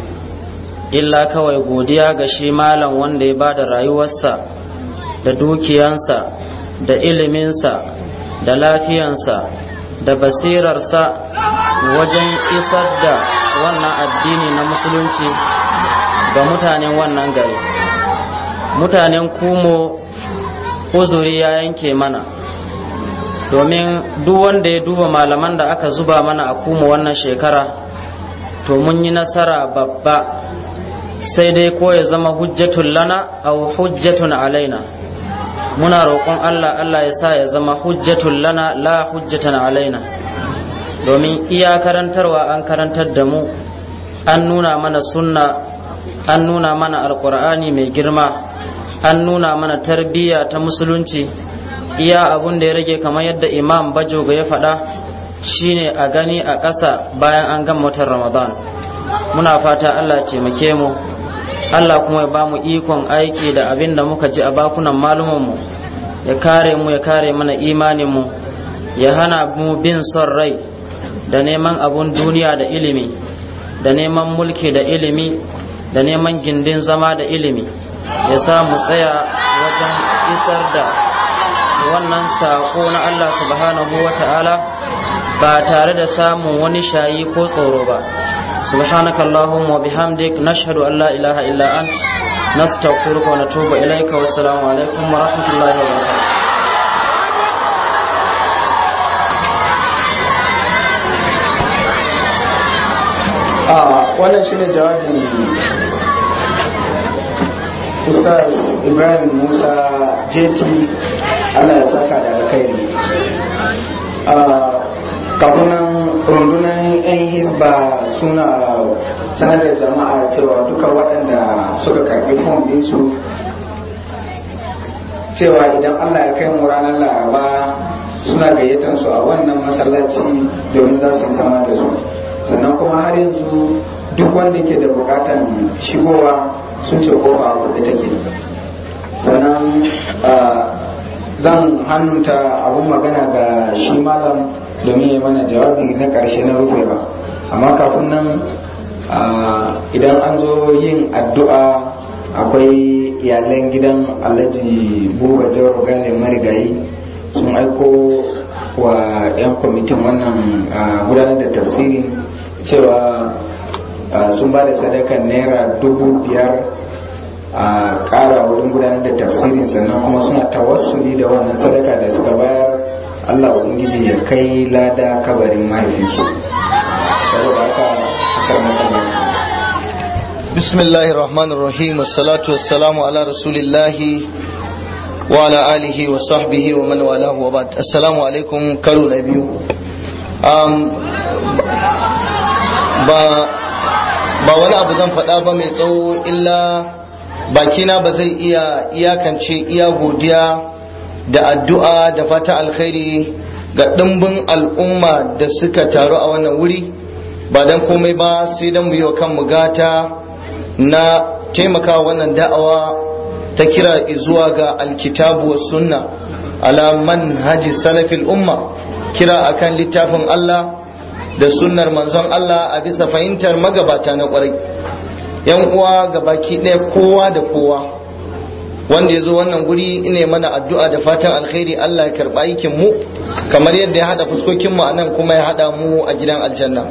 illa kawai godiya ga shi malam wanda ya ba da rayuwarsa da dukiyansa da iliminsa da lafiyansa da basirarsa wajen isar da wannan addini na musulunci ga mutanen wannan gari mutanen kumo uzuri ya yanke mana domin duk wanda ya duba malaman da aka zuba mana a kuma wannan shekara to mun yi nasara babba sai dai ko ya zama hujjatun lana au hujjatun alaina muna roƙon Allah Allah ya sa ya zama hujjatun lana la hujjatan alaina domin iya karantarwa an karantar da mu an nuna mana sunna an nuna mana alkur'ani mai girma an nuna mana tarbiyya ta musulunci iya abun da ya rage kamar yadda imam bajoga ya faɗa shine a gani a ƙasa bayan an gama watan ramadan muna fata allah taimake mu allah kuma ya ba mu ikon aiki da abin da muka ji a bakunan malumanmu ya kare mu ya kare mana imaninmu ya hana mu bin son rai da neman abun duniya da ilimi da neman mulki da ilimi da neman gindin zama da ilimi ya sa mu tsaya wajen isar da wannan saƙo na Allah subhanahu wa ta'ala ba tare da samun wani shayi ko tsoro ba subhanakallahumma wa bihamdik nashhadu an la ilaha illa ant nastaghfiruka wa natubu ilayka wa assalamu alaikum wa rahmatullahi wa barakatuh a wannan shine jawabin ustaz ibrahim musa jeti allah ya saka da alkhairi kafunan rundunar 'yan hisba suna sanar da jama'a cewa duka waɗanda suka karɓi fom ɗinsu cewa idan allah ya kai mu ranar laraba suna gayyatar su a wannan masallaci domin za su yi sama da su sannan kuma har yanzu duk wanda ke da bukatan shigowa sun ce kofa a wadda take sannan zan hannunta abun magana ga shi malam domin ya mana jawabi na karshe na rufe ba amma kafin nan idan an zo yin addu'a akwai iyalan gidan alhaji buba jawar gane marigayi sun aiko wa 'yan kwamitin wannan gudanar da tafsiri cewa sun ba da sadakan naira dubu biyar a kara wurin gudanar da tafsirin sannan kuma suna tawassuli da wannan sadaka da suka bayar allah ubangiji ya kai lada kabarin mahaifinsu saboda haka بسم الله الرحمن الرحيم والصلاة والسلام على رسول الله وعلى آله وصحبه ومن والاه وبعد السلام عليكم كرو نبيو um, ba ba wani abu zan faɗa ba mai tsawo illa bakina ba zai iya iyakance iya godiya da addu'a da fata alkhairi ga ɗimbin al'umma da suka taru a wannan wuri ba don komai ba sai don mu yi wa kanmu gata na taimaka wannan da'awa ta kira zuwa ga alkitabu wa sunna ala manhaji salafil umma kira akan littafin Allah da sunnar manzon Allah a bisa fahimtar magabata na kwarai yan uwa ga baki ɗaya kowa da kowa wanda ya zo wannan guri ina mana addu'a da fatan alkhairi Allah ya karɓa aikin mu kamar yadda ya haɗa fuskokin mu anan kuma ya haɗa mu a gidan aljanna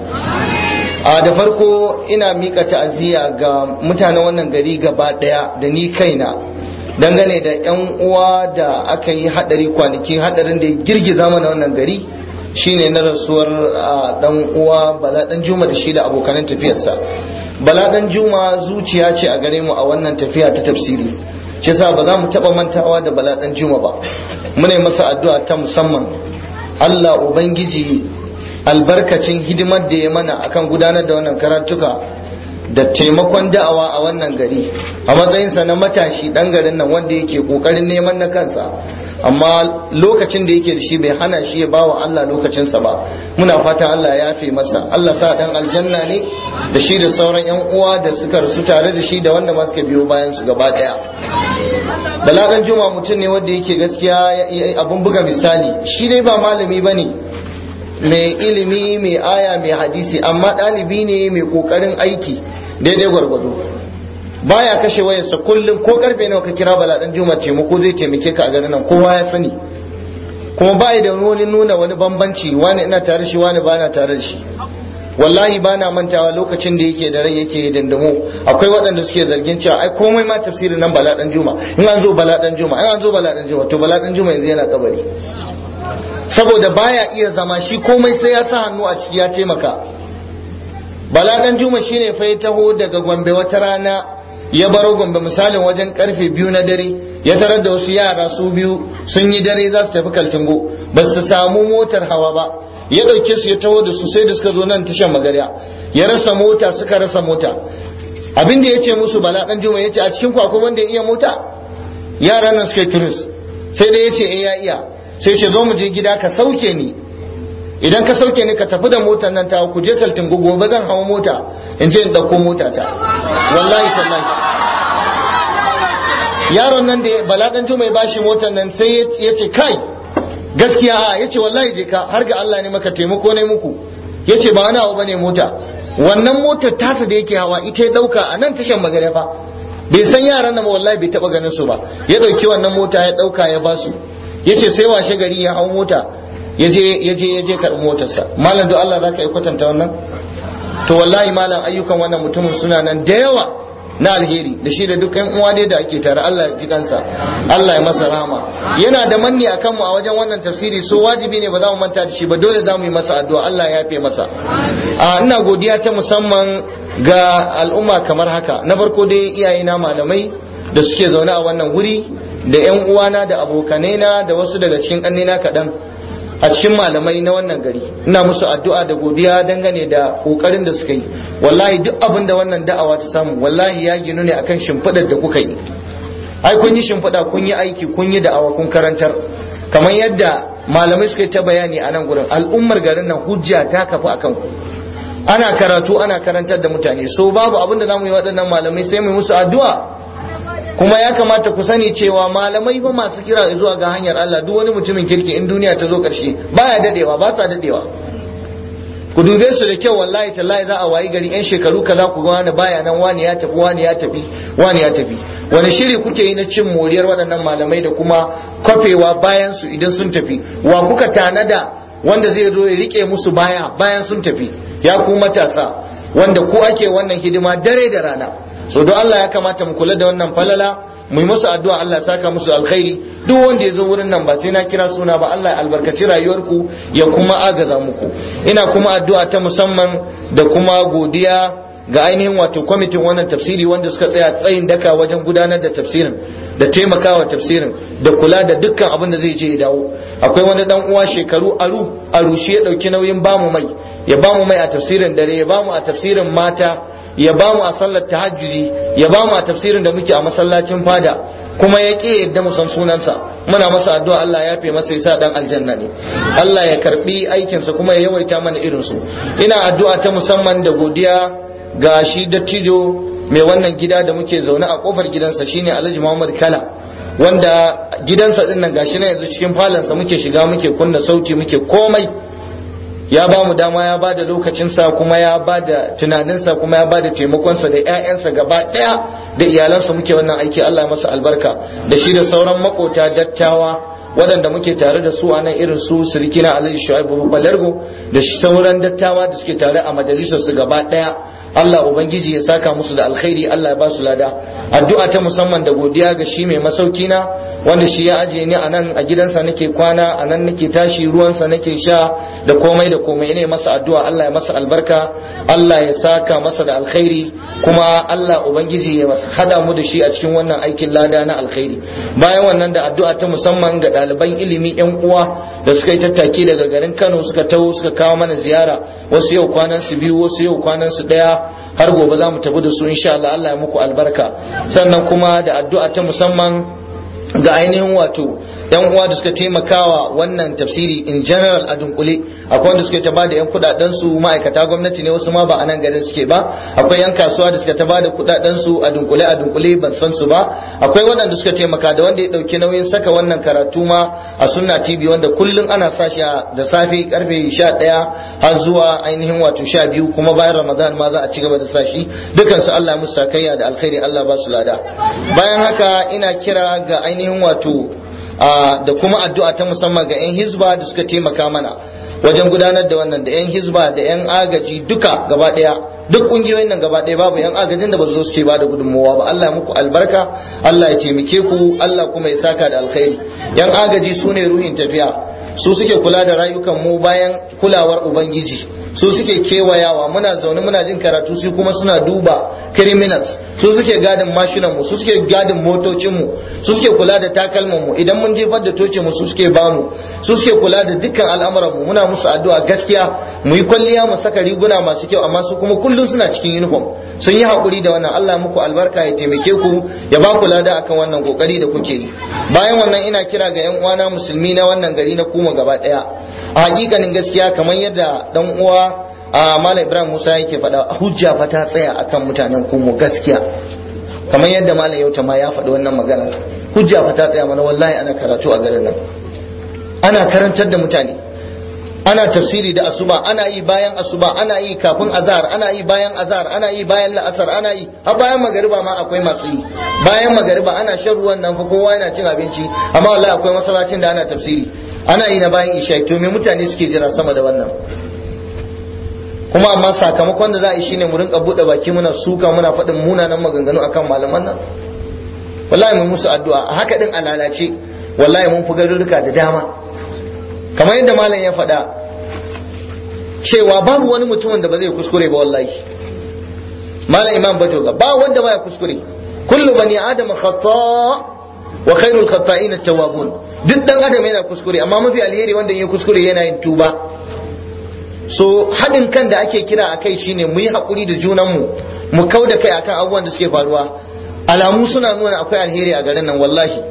a da farko ina mika ta'aziyya ga mutanen wannan gari gaba ɗaya da ni kaina dangane da yan uwa da aka yi haɗari kwanaki haɗarin da ya girgiza mana wannan gari shine na rasuwar dan uwa bala dan juma da shi da abokanan tafiyarsa bala dan juma zuciya ce a gare mu a wannan tafiya ta tafsiri shi yasa ba za mu taba mantawa da bala dan juma ba muna masa addu'a ta musamman Allah ubangiji albarkacin hidimar da ya mana akan gudanar da wannan karatuka da taimakon da'awa a wannan gari a matsayinsa na matashi dan garin nan wanda yake kokarin neman na kansa amma lokacin da yake da shi bai hana shi ya bawa Allah lokacinsa ba muna fatan Allah ya yafe masa Allah sa dan aljanna ne da shi da sauran yan uwa da suka rasu tare da shi da wanda ma suka biyo bayan su gaba daya balagan juma mutum ne wanda yake gaskiya abun buga misali shi dai ba malami bane mai ilimi mai aya mai hadisi amma ɗalibi ne mai kokarin aiki daidai gwargwado baya kashe wayarsa kullum ko karfe nawa ka kira bala dan juma taimako zai taimake ka a garin nan kowa ya sani kuma bai da wani nuna wani bambanci wani ina tare shi wani bana tare da shi wallahi bana mantawa lokacin da yake da rai yake dandamo akwai waɗanda suke zargin cewa ai komai ma tafsirin nan bala dan juma in an zo bala dan juma in an zo bala dan juma to bala dan juma yanzu yana kabari saboda baya iya zama shi komai sai ya sa hannu a ciki ya taimaka bala dan juma shine fa ya taho daga gombe wata rana ya baro gombe misalin wajen karfe biyu na dare ya tarar da wasu yara su biyu sun yi dare za su tafi kaltingo ba su samu motar hawa ba ya ɗauke su ya taho da su sai da suka zo nan tashan magarya ya rasa mota suka rasa mota abin da ya ce musu bala dan juma ya ce a cikin akwai wanda ya iya mota yaran nan suka turis sai dai ya ce eh ya iya sai ce zo mu je gida ka sauke ni idan ka sauke ni ka tafi da motar nan ta ku je kaltin gobe zan hawo mota in je in dauko mota ta wallahi tallahi yaron nan da baladan juma ya bashi motar nan sai ya ce kai gaskiya a ya ce wallahi je ka har ga Allah ne maka taimako ne muku ya ce ba wani abu bane mota wannan motar tasa da yake hawa ita ya dauka a nan tashan magare fa bai san yaran nan wallahi bai taba ganin su ba ya dauki wannan mota ya dauka ya basu yace sai washe gari ya hau mota ya je ya je ya je karɓi motarsa malam do Allah zaka yi kwatanta wannan to wallahi malam ayyukan wannan mutumin suna nan da yawa na alheri da shi da duk yan uwa dai da ake tare Allah ya ji kansa Allah ya masa rahama yana da manni akan mu a wajen wannan tafsiri so wajibi ne ba za mu manta da shi ba dole za mu yi masa addu'a Allah ya yafe masa a ina godiya ta musamman ga al'umma kamar haka na farko dai iyayena malamai da suke zaune a wannan wuri da yan uwana da abokanaina da wasu daga cikin ƙannena kaɗan a cikin malamai na wannan gari ina musu addu'a da godiya dangane da kokarin da suka yi wallahi duk abin da wannan da'awa ta samu wallahi ya ginu ne akan shimfiɗar da kuka yi ai kun yi shimfiɗa kun yi aiki kun yi da'awa kun karantar kamar yadda malamai suka yi ta bayani a nan gurin al'ummar garin nan hujja ta kafa akan ku ana karatu ana karantar da mutane so babu abin da zamu yi waɗannan malamai sai mu musu addu'a kuma ya kamata ku sani cewa malamai ba masu kira zuwa ga hanyar Allah duk wani mutumin kirki in duniya ta zo ƙarshe baya dadewa ba sa dadewa ku dube su da kyau wallahi tallahi za a wayi gari yan shekaru kaza ku ga wani baya nan wani ya tafi wani ya tafi wani ya tafi wani shiri kuke yi na cin moriyar waɗannan malamai da kuma kwafewa bayan su idan sun tafi wa kuka tanada wanda zai zo ya rike musu baya bayan sun tafi ya ku matasa wanda ku ake wannan hidima dare da rana so don Allah ya kamata mu kula da wannan falala mu yi musu addu'a Allah ya saka musu alkhairi duk wanda ya zo wurin nan ba sai na kira suna ba Allah ya albarkaci rayuwarku ya kuma agaza muku ina kuma addu'a ta musamman da kuma godiya ga ainihin wato kwamitin wannan tafsiri wanda suka tsaya tsayin daka wajen gudanar da tafsirin da taimakawa tafsirin da kula da dukkan abin da zai je ya dawo akwai wani dan uwa shekaru aru aru shi ya dauki nauyin bamu mai ya bamu mai a tafsirin dare ya bamu a tafsirin mata ya ba mu a sallar tahajjudi ya ba mu a tafsirin da muke a masallacin fada kuma ya ƙi yadda mu san sunansa muna masa addu'a Allah ya fi masa yasa dan aljanna ne Allah ya karbi aikinsa kuma ya yawaita mana irin su ina addu'a ta musamman da godiya ga shi dattijo mai wannan gida da muke zaune a kofar gidansa shine Alhaji Muhammad Kala wanda gidansa din nan gashi na yanzu cikin falansa muke shiga muke kunna sauti muke komai ya ba mu dama ya ba da lokacinsa kuma ya ba da tunaninsa kuma ya ba da taimakonsa da 'ya'yansa gaba ɗaya da iyalansa muke wannan aiki Allah masa albarka da shi da sauran makota dattawa waɗanda muke tare da su a nan irin su sirikina alhaji shu'aibu balargo da sauran dattawa da suke tare a majalisar su gaba ɗaya Allah ubangiji ya saka musu da alkhairi Allah ya ba su lada addu'a ta musamman da godiya ga shi mai masauki na wanda shi ya ajiye ni a nan a gidansa nake kwana a nan nake tashi ruwansa nake sha da komai da komai ne masa addu'a Allah ya masa albarka Allah ya saka masa da alkhairi kuma Allah ubangiji ya hada mu da shi a cikin wannan aikin lada na alkhairi bayan wannan da addu'a ta musamman ga ɗaliban ilimi yan uwa da suka yi tattaki daga garin Kano suka taho suka kawo mana ziyara wasu yau kwanan su biyu wasu yau kwanan su daya har gobe za mu tafi da su insha Allah Allah ya muku albarka sannan kuma da addu'a ta musamman ga ainihin wato yan uwa da suka taimakawa wannan tafsiri in general a dunkule akwai wanda suka ta bada yan kudaden su ma'aikata gwamnati ne wasu ma ba a nan garin suke ba akwai yan kasuwa da suka ta bada kudaden su a dunkule a dunkule ban san su ba akwai waɗanda suka taimaka da wanda ya dauki nauyin saka wannan karatu ma a sunna tv wanda kullum ana sa shi da safe karfe 11 har zuwa ainihin wato 12 kuma bayan ramadan ma za a ci gaba da sa shi dukan su Allah musu sakayya da alkhairi Allah ba su lada bayan haka ina kira ga ainihin wato da kuma addu'a ta musamman ga 'yan hizba da suka taimaka mana wajen gudanar da wannan da 'yan hizba da 'yan agaji duka gaba daya duk kungiyoyin nan gaba daya babu 'yan agajin da ba su zo suke ba da gudunmawa ba Allah ya muku albarka Allah ya taimake ku Allah kuma ya saka da alkhairi 'yan agaji su ne ruhin tafiya su suke kula da rayukan mu bayan kulawar ubangiji su suke kewayawa muna zaune muna jin karatu su kuma suna duba criminals su suke gadin mashinan mu su suke gadin motocin mu su suke kula da takalman mu idan mun jefar da toce mu su suke bamu su suke kula da dukkan al'amuran mu muna musu addu'a gaskiya mu yi kwalliya mu saka riguna masu kyau amma su kuma kullum suna cikin uniform sun yi hakuri da wannan Allah muku albarka ya taimake ku ya ba ku lada akan wannan kokari da kuke yi bayan wannan ina kira ga yan uwana musulmi na wannan gari na kuma gaba daya a hakikanin gaskiya kamar yadda dan uwa a malam ibrahim musa yake faɗa hujja fa ta tsaya akan mutanen kumo gaskiya kamar yadda malam yauta ma ya faɗi wannan magana hujja fa ta tsaya mana wallahi ana karatu a garin nan ana karantar da mutane ana tafsiri da asuba ana yi bayan asuba ana yi kafin azhar ana yi bayan azhar ana yi bayan la'asar ana yi har bayan magariba ma akwai masu yi bayan magariba ana shan ruwan nan fa kowa yana cin abinci amma wallahi akwai masallacin da ana tafsiri ana yi na bayan isha to me mutane suke jira sama da wannan kuma amma sakamakon da za a yi shine mu rinka bude baki muna suka muna faɗin munanan maganganu akan malaman nan wallahi mun musu addu'a a haka din a lalace wallahi mun fi garurruka da dama kamar yadda malam ya faɗa cewa babu wani mutumin da ba zai kuskure ba wallahi malam imam bajoga ba wanda baya kuskure kullu bani adam khata wa khairul khata'in at-tawwabun duk dan adam yana kuskure amma mafi alheri wanda ya kuskure yana yin tuba so haɗin kan da ake kira a kai shine mu yi haƙuri da junanmu mu kau da kai akan abubuwan da suke faruwa alamu suna nuna akwai alheri a garin nan wallahi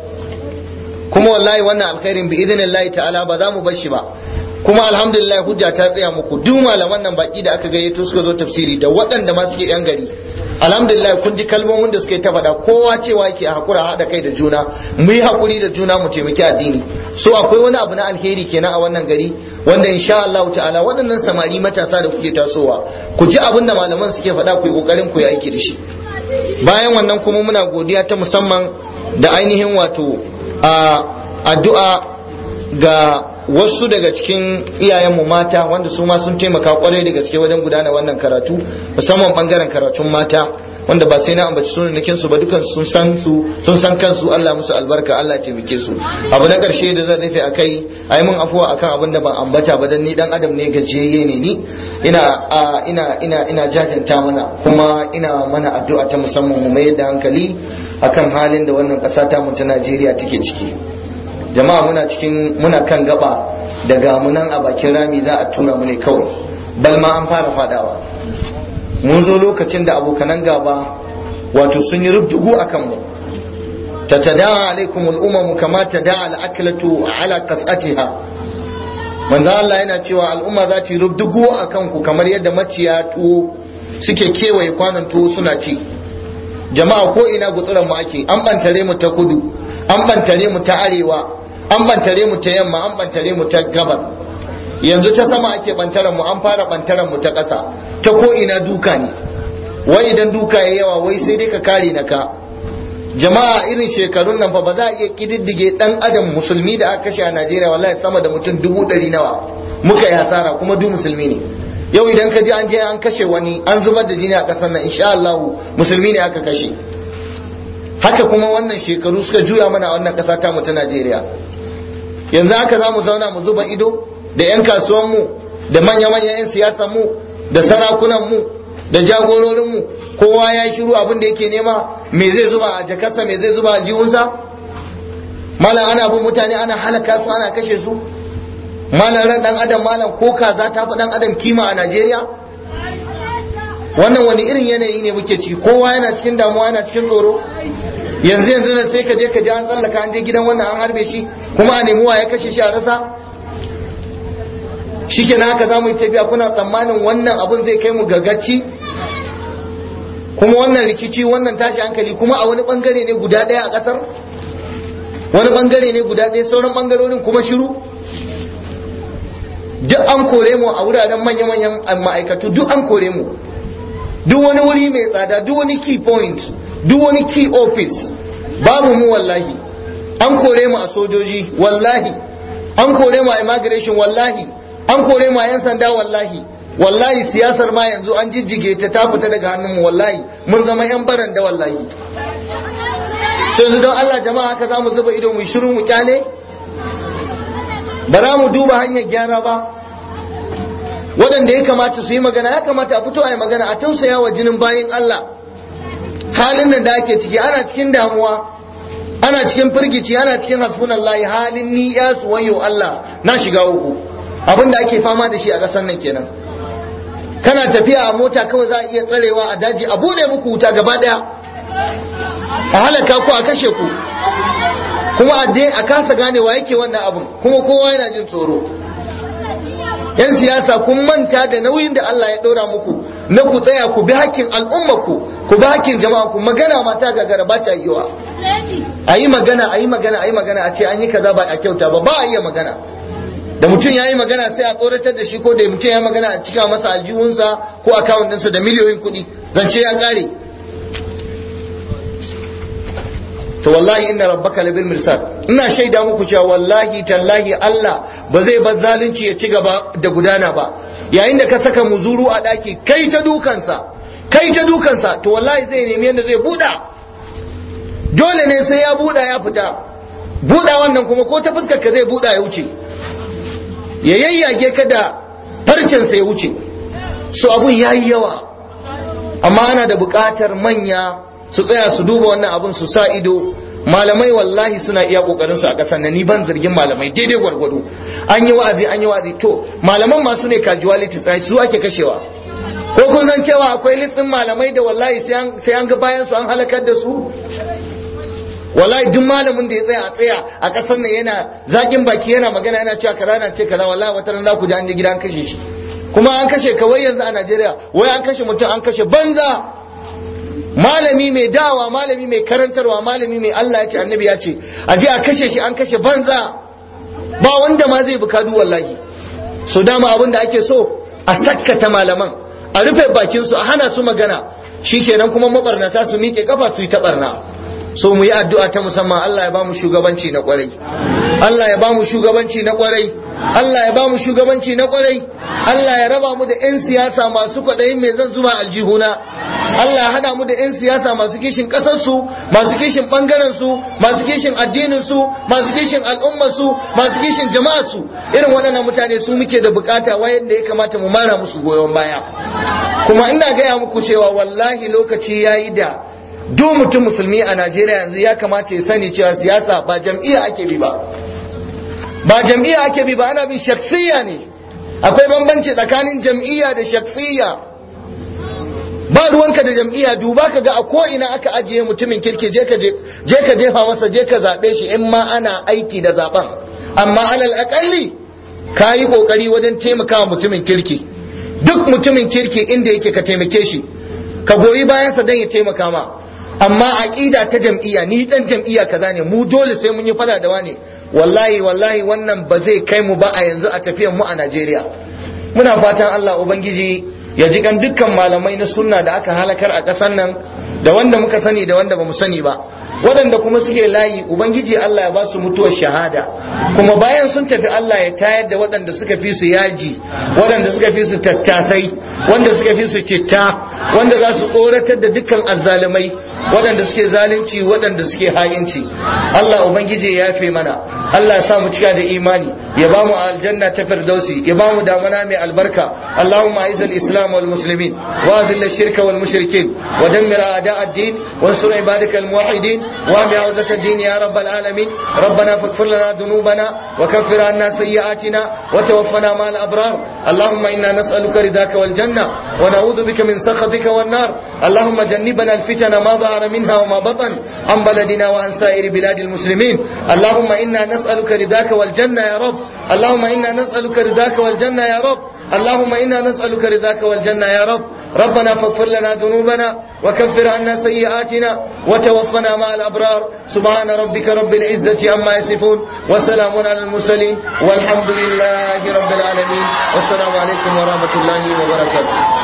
kuma wallahi wannan alkhairin bi idinillahi ta'ala ba za mu bar shi ba kuma alhamdulillah hujja ta tsaya muku duk malaman nan baki da aka gayyato suka zo tafsiri da waɗanda ma suke yan gari alhamdulillah kun ji kalmomin da suke ta faɗa kowa cewa yake a hakura haɗa kai da juna mu yi hakuri da juna mu taimaki addini so akwai wani abu na alheri kenan a wannan gari wanda insha Allah ta'ala waɗannan samari matasa da kuke tasowa ku ji abin da malaman suke faɗa ku yi kokarin ku yi aiki da shi bayan wannan kuma muna godiya ta musamman da ainihin wato a addu'a ga wasu daga cikin iyayenmu mata wanda su ma sun taimaka kwarai da gaske wajen gudana wannan karatu musamman bangaren karatun mata wanda ba sai na ambaci sunan su ba dukan sun san su sun san kansu Allah musu albarka Allah ya taimake su abu na karshe da zan rufe akai ai mun afuwa akan abin da ban ambata ba dan ni dan adam ne gajiyayye ne ni ina ina ina ina jajanta mana kuma ina mana addu'a ta musamman mu mai da hankali akan halin da wannan ƙasa ta mu ta Najeriya take ciki jama'a muna cikin muna kan gaba daga munan a bakin rami za a tura mu ne kawai bal ma an fara fadawa mun zo lokacin da abokanan gaba wato sun yi rubdugu a kanmu tatada'a alaikum al'umma kama tada'a al'aklatu ala qas'atiha manzo Allah yana cewa al'umma za ta yi rubdugu a kanku kamar yadda maciya tuwo suke kewaye kwanon tuwo suna ci jama'a ko ina gutsuran mu ake an bantare mu ta kudu an bantare mu ta arewa an bantare mu ta yamma an bantare mu ta gabar yanzu ta sama ake bantaran mu an fara bantaran mu ta ƙasa ta ko ina duka ne wai idan duka ya yawa wai sai dai ka kare na ka jama'a irin shekarun nan fa ba za a iya kididdige dan adam musulmi da aka kashe a Najeriya wallahi sama da mutum dubu ɗari nawa muka yi hasara kuma duk musulmi ne yau idan ka ji an je an kashe wani an zubar da jini a ƙasar nan insha Allah musulmi ne aka kashe haka kuma wannan shekaru suka juya mana a wannan ƙasa ta mu ta Najeriya yanzu haka za mu zauna mu zuba ido da 'yan kasuwanmu da manya-manyan 'yan siyasanmu da sarakunanmu da jagororinmu kowa ya shiru abin da yake nema me zai zuba a jakarsa me zai zuba a jihunsa malam ana bin mutane ana halaka su ana kashe su malam ran dan adam malam ko kaza ta fi dan adam kima a Najeriya wannan wani irin yanayi ne muke ciki kowa yana cikin damuwa yana cikin tsoro yanzu yanzu nan sai ka je ka ji an tsallaka an je gidan wannan an harbe shi kuma a nemi ya kashe shi a rasa shi kenan haka za mu yi tafiya kuna tsammanin wannan abun zai kai mu gagacci kuma wannan rikici wannan tashi hankali kuma a wani bangare ne guda ɗaya a ƙasar wani bangare ne guda ɗaya sauran bangarorin kuma shiru duk an kore mu a wuraren manya-manyan ma'aikatu duk an kore mu duk wani wuri mai tsada duk wani key point duk wani key office babu mu wallahi an kore mu a sojoji wallahi an kore mu a immigration wallahi an kore mu a yan sanda wallahi wallahi siyasar ma yanzu an jijjige ta ta fita daga hannun mu wallahi mun zama yan baranda wallahi sai yanzu don Allah jama'a haka za mu zuba ido mu shiru mu kyale ba za mu duba hanyar gyara ba waɗanda ya kamata su yi magana ya kamata a fito a yi magana a tausaya wa jinin bayan Allah halin nan da ake ciki ana cikin damuwa ana cikin firgici ana cikin hasbunallahi halin ni ya wayo Allah na shiga uku abin da ake fama da shi a ƙasar nan kenan kana tafiya a mota kawai za a iya tsarewa a daji a bude muku wuta gaba ɗaya a halaka ku a kashe ku kuma a kasa ganewa yake wannan abin kuma kowa yana jin tsoro yan siyasa kun manta da nauyin da Allah ya ɗora muku na ku tsaya ku bi hakkin al'ummaku ku bi hakkin jama'a ku magana mata gagara ba ta yiwa a yi magana a yi magana a yi magana a ce an yi kaza ba a kyauta ba ba a iya magana da mutum ya yi magana sai a tsoratar da shi ko da mutum ya yi magana a cika masa aljihunsa ko akawun ɗinsa da miliyoyin kuɗi zance ya ƙare to wallahi inna rabbaka labil mirsad ina shaida muku cewa wallahi tallahi Allah ba zai bar zalunci ya ci gaba da gudana ba yayin da ka saka muzuru a daki kai ta dukansa kai ta dukansa to wallahi zai nemi yadda zai buɗa dole ne sai ya buɗa ya fita buɗa wannan kuma ko ta fuskar ka zai buɗa ya wuce ya yayyage ka da farcensa ya wuce so abun yayi yawa amma ana da buƙatar manya su tsaya su duba wannan abun su sa ido malamai wallahi suna iya kokarin su a ƙasar nan ni ban zargin malamai daidai gwargwado an yi wa'azi an yi wa'azi to malaman masu ne casualty sai su ake kashewa ko kun san cewa akwai litsin malamai da wallahi sai an ga bayan su an halakar da su wallahi duk malamin da ya tsaya a tsaya a ƙasar nan yana zaƙin baki yana magana yana cewa kaza na ce kaza wallahi wata ran za ku ji an je gida an kashe shi kuma an kashe kawai yanzu a Najeriya wai an kashe mutum an kashe banza malami mai dawa malami mai karantarwa malami mai Allah ya ce annabi ya ce a je a kashe shi an kashe banza ba wanda ma zai bukadu wallahi so dama abin da ake so a sakkata malaman a rufe bakin su a hana su magana shikenan kuma mabarnata su miƙe kafa su yi ta barna so mu yi addu'a ta musamman Allah ya ba mu shugabanci na kwarai Allah ya ba mu shugabanci na kwarai Allah ya ba mu shugabanci na kwarai Allah ya raba mu da 'yan siyasa masu kwaɗayin mai zan zuma aljihuna Allah ya hada mu da 'yan siyasa masu kishin ƙasarsu masu kishin ɓangarensu masu kishin addininsu masu kishin al'ummarsu masu kishin jama'arsu irin waɗannan mutane su muke da bukata wayanda ya kamata mu mara musu goyon baya kuma ina gaya muku cewa wallahi lokaci ya yi da duk mutum musulmi a Najeriya yanzu ya kamata ya sani cewa siyasa ba jam'iyya ake bi ba ba jam'iyya ake bi ba ana bin shaksiya ne akwai bambanci tsakanin jam'iyya da shaksiya ba ruwanka da jam'iyya duba ka ga a ko ina aka ajiye mutumin kirki je ka je ka jefa masa je ka zabe shi in ma ana aiki da zaben amma alal akalli ka yi kokari wajen taimakawa mutumin kirki duk mutumin kirki inda yake ka taimake shi ka goyi bayansa don ya taimaka ma amma aqida ta jam'iyya ni dan jam'iyya kaza ne mu dole sai mun yi fada da wani wallahi wallahi wannan ba zai kai mu ba a yanzu a tafiyan mu a Najeriya muna fatan Allah ubangiji ya ji kan dukkan malamai na sunna da aka halakar a ƙasar nan da wanda muka sani da wanda bamu sani ba waɗanda kuma suke layi ubangiji Allah ya ba su mutuwar shahada kuma bayan sun tafi Allah ya tayar da waɗanda suka fi su yaji waɗanda suka fi su tattasai wanda suka fi su citta wanda za su tsoratar da dukkan azzalumai waɗanda suke zalunci waɗanda suke ha'inci Allah ubangiji ya yafe mana Allah ya sa mu cika da imani ya ba mu aljanna ta firdausi ya ba mu damana mai albarka Allahumma aiz al-islam wal muslimin wa adhill ash-shirka wal mushrikin wa dammir a'da ad-din wa ansur ibadaka al-muwahhidin wa bi awzat ad-din ya rabbal alamin ربنا فاغفر لنا ذنوبنا وكفر عنا سيئاتنا وتوفنا مع الأبرار اللهم إنا نسألك رضاك والجنة ونعوذ بك من سخطك والنار اللهم جنبنا الفتن ما ظهر منها وما بطن عن بلدنا وعن سائر بلاد المسلمين اللهم إنا نسألك رضاك والجنة يا رب اللهم إنا نسألك رضاك والجنة يا رب اللهم إنا نسألك رضاك والجنة يا رب ربنا فاغفر لنا ذنوبنا وكفر عنا سيئاتنا وتوفنا مع الأبرار سبحان ربك رب العزة عما يصفون وسلام على المرسلين والحمد لله رب العالمين والسلام عليكم ورحمة الله وبركاته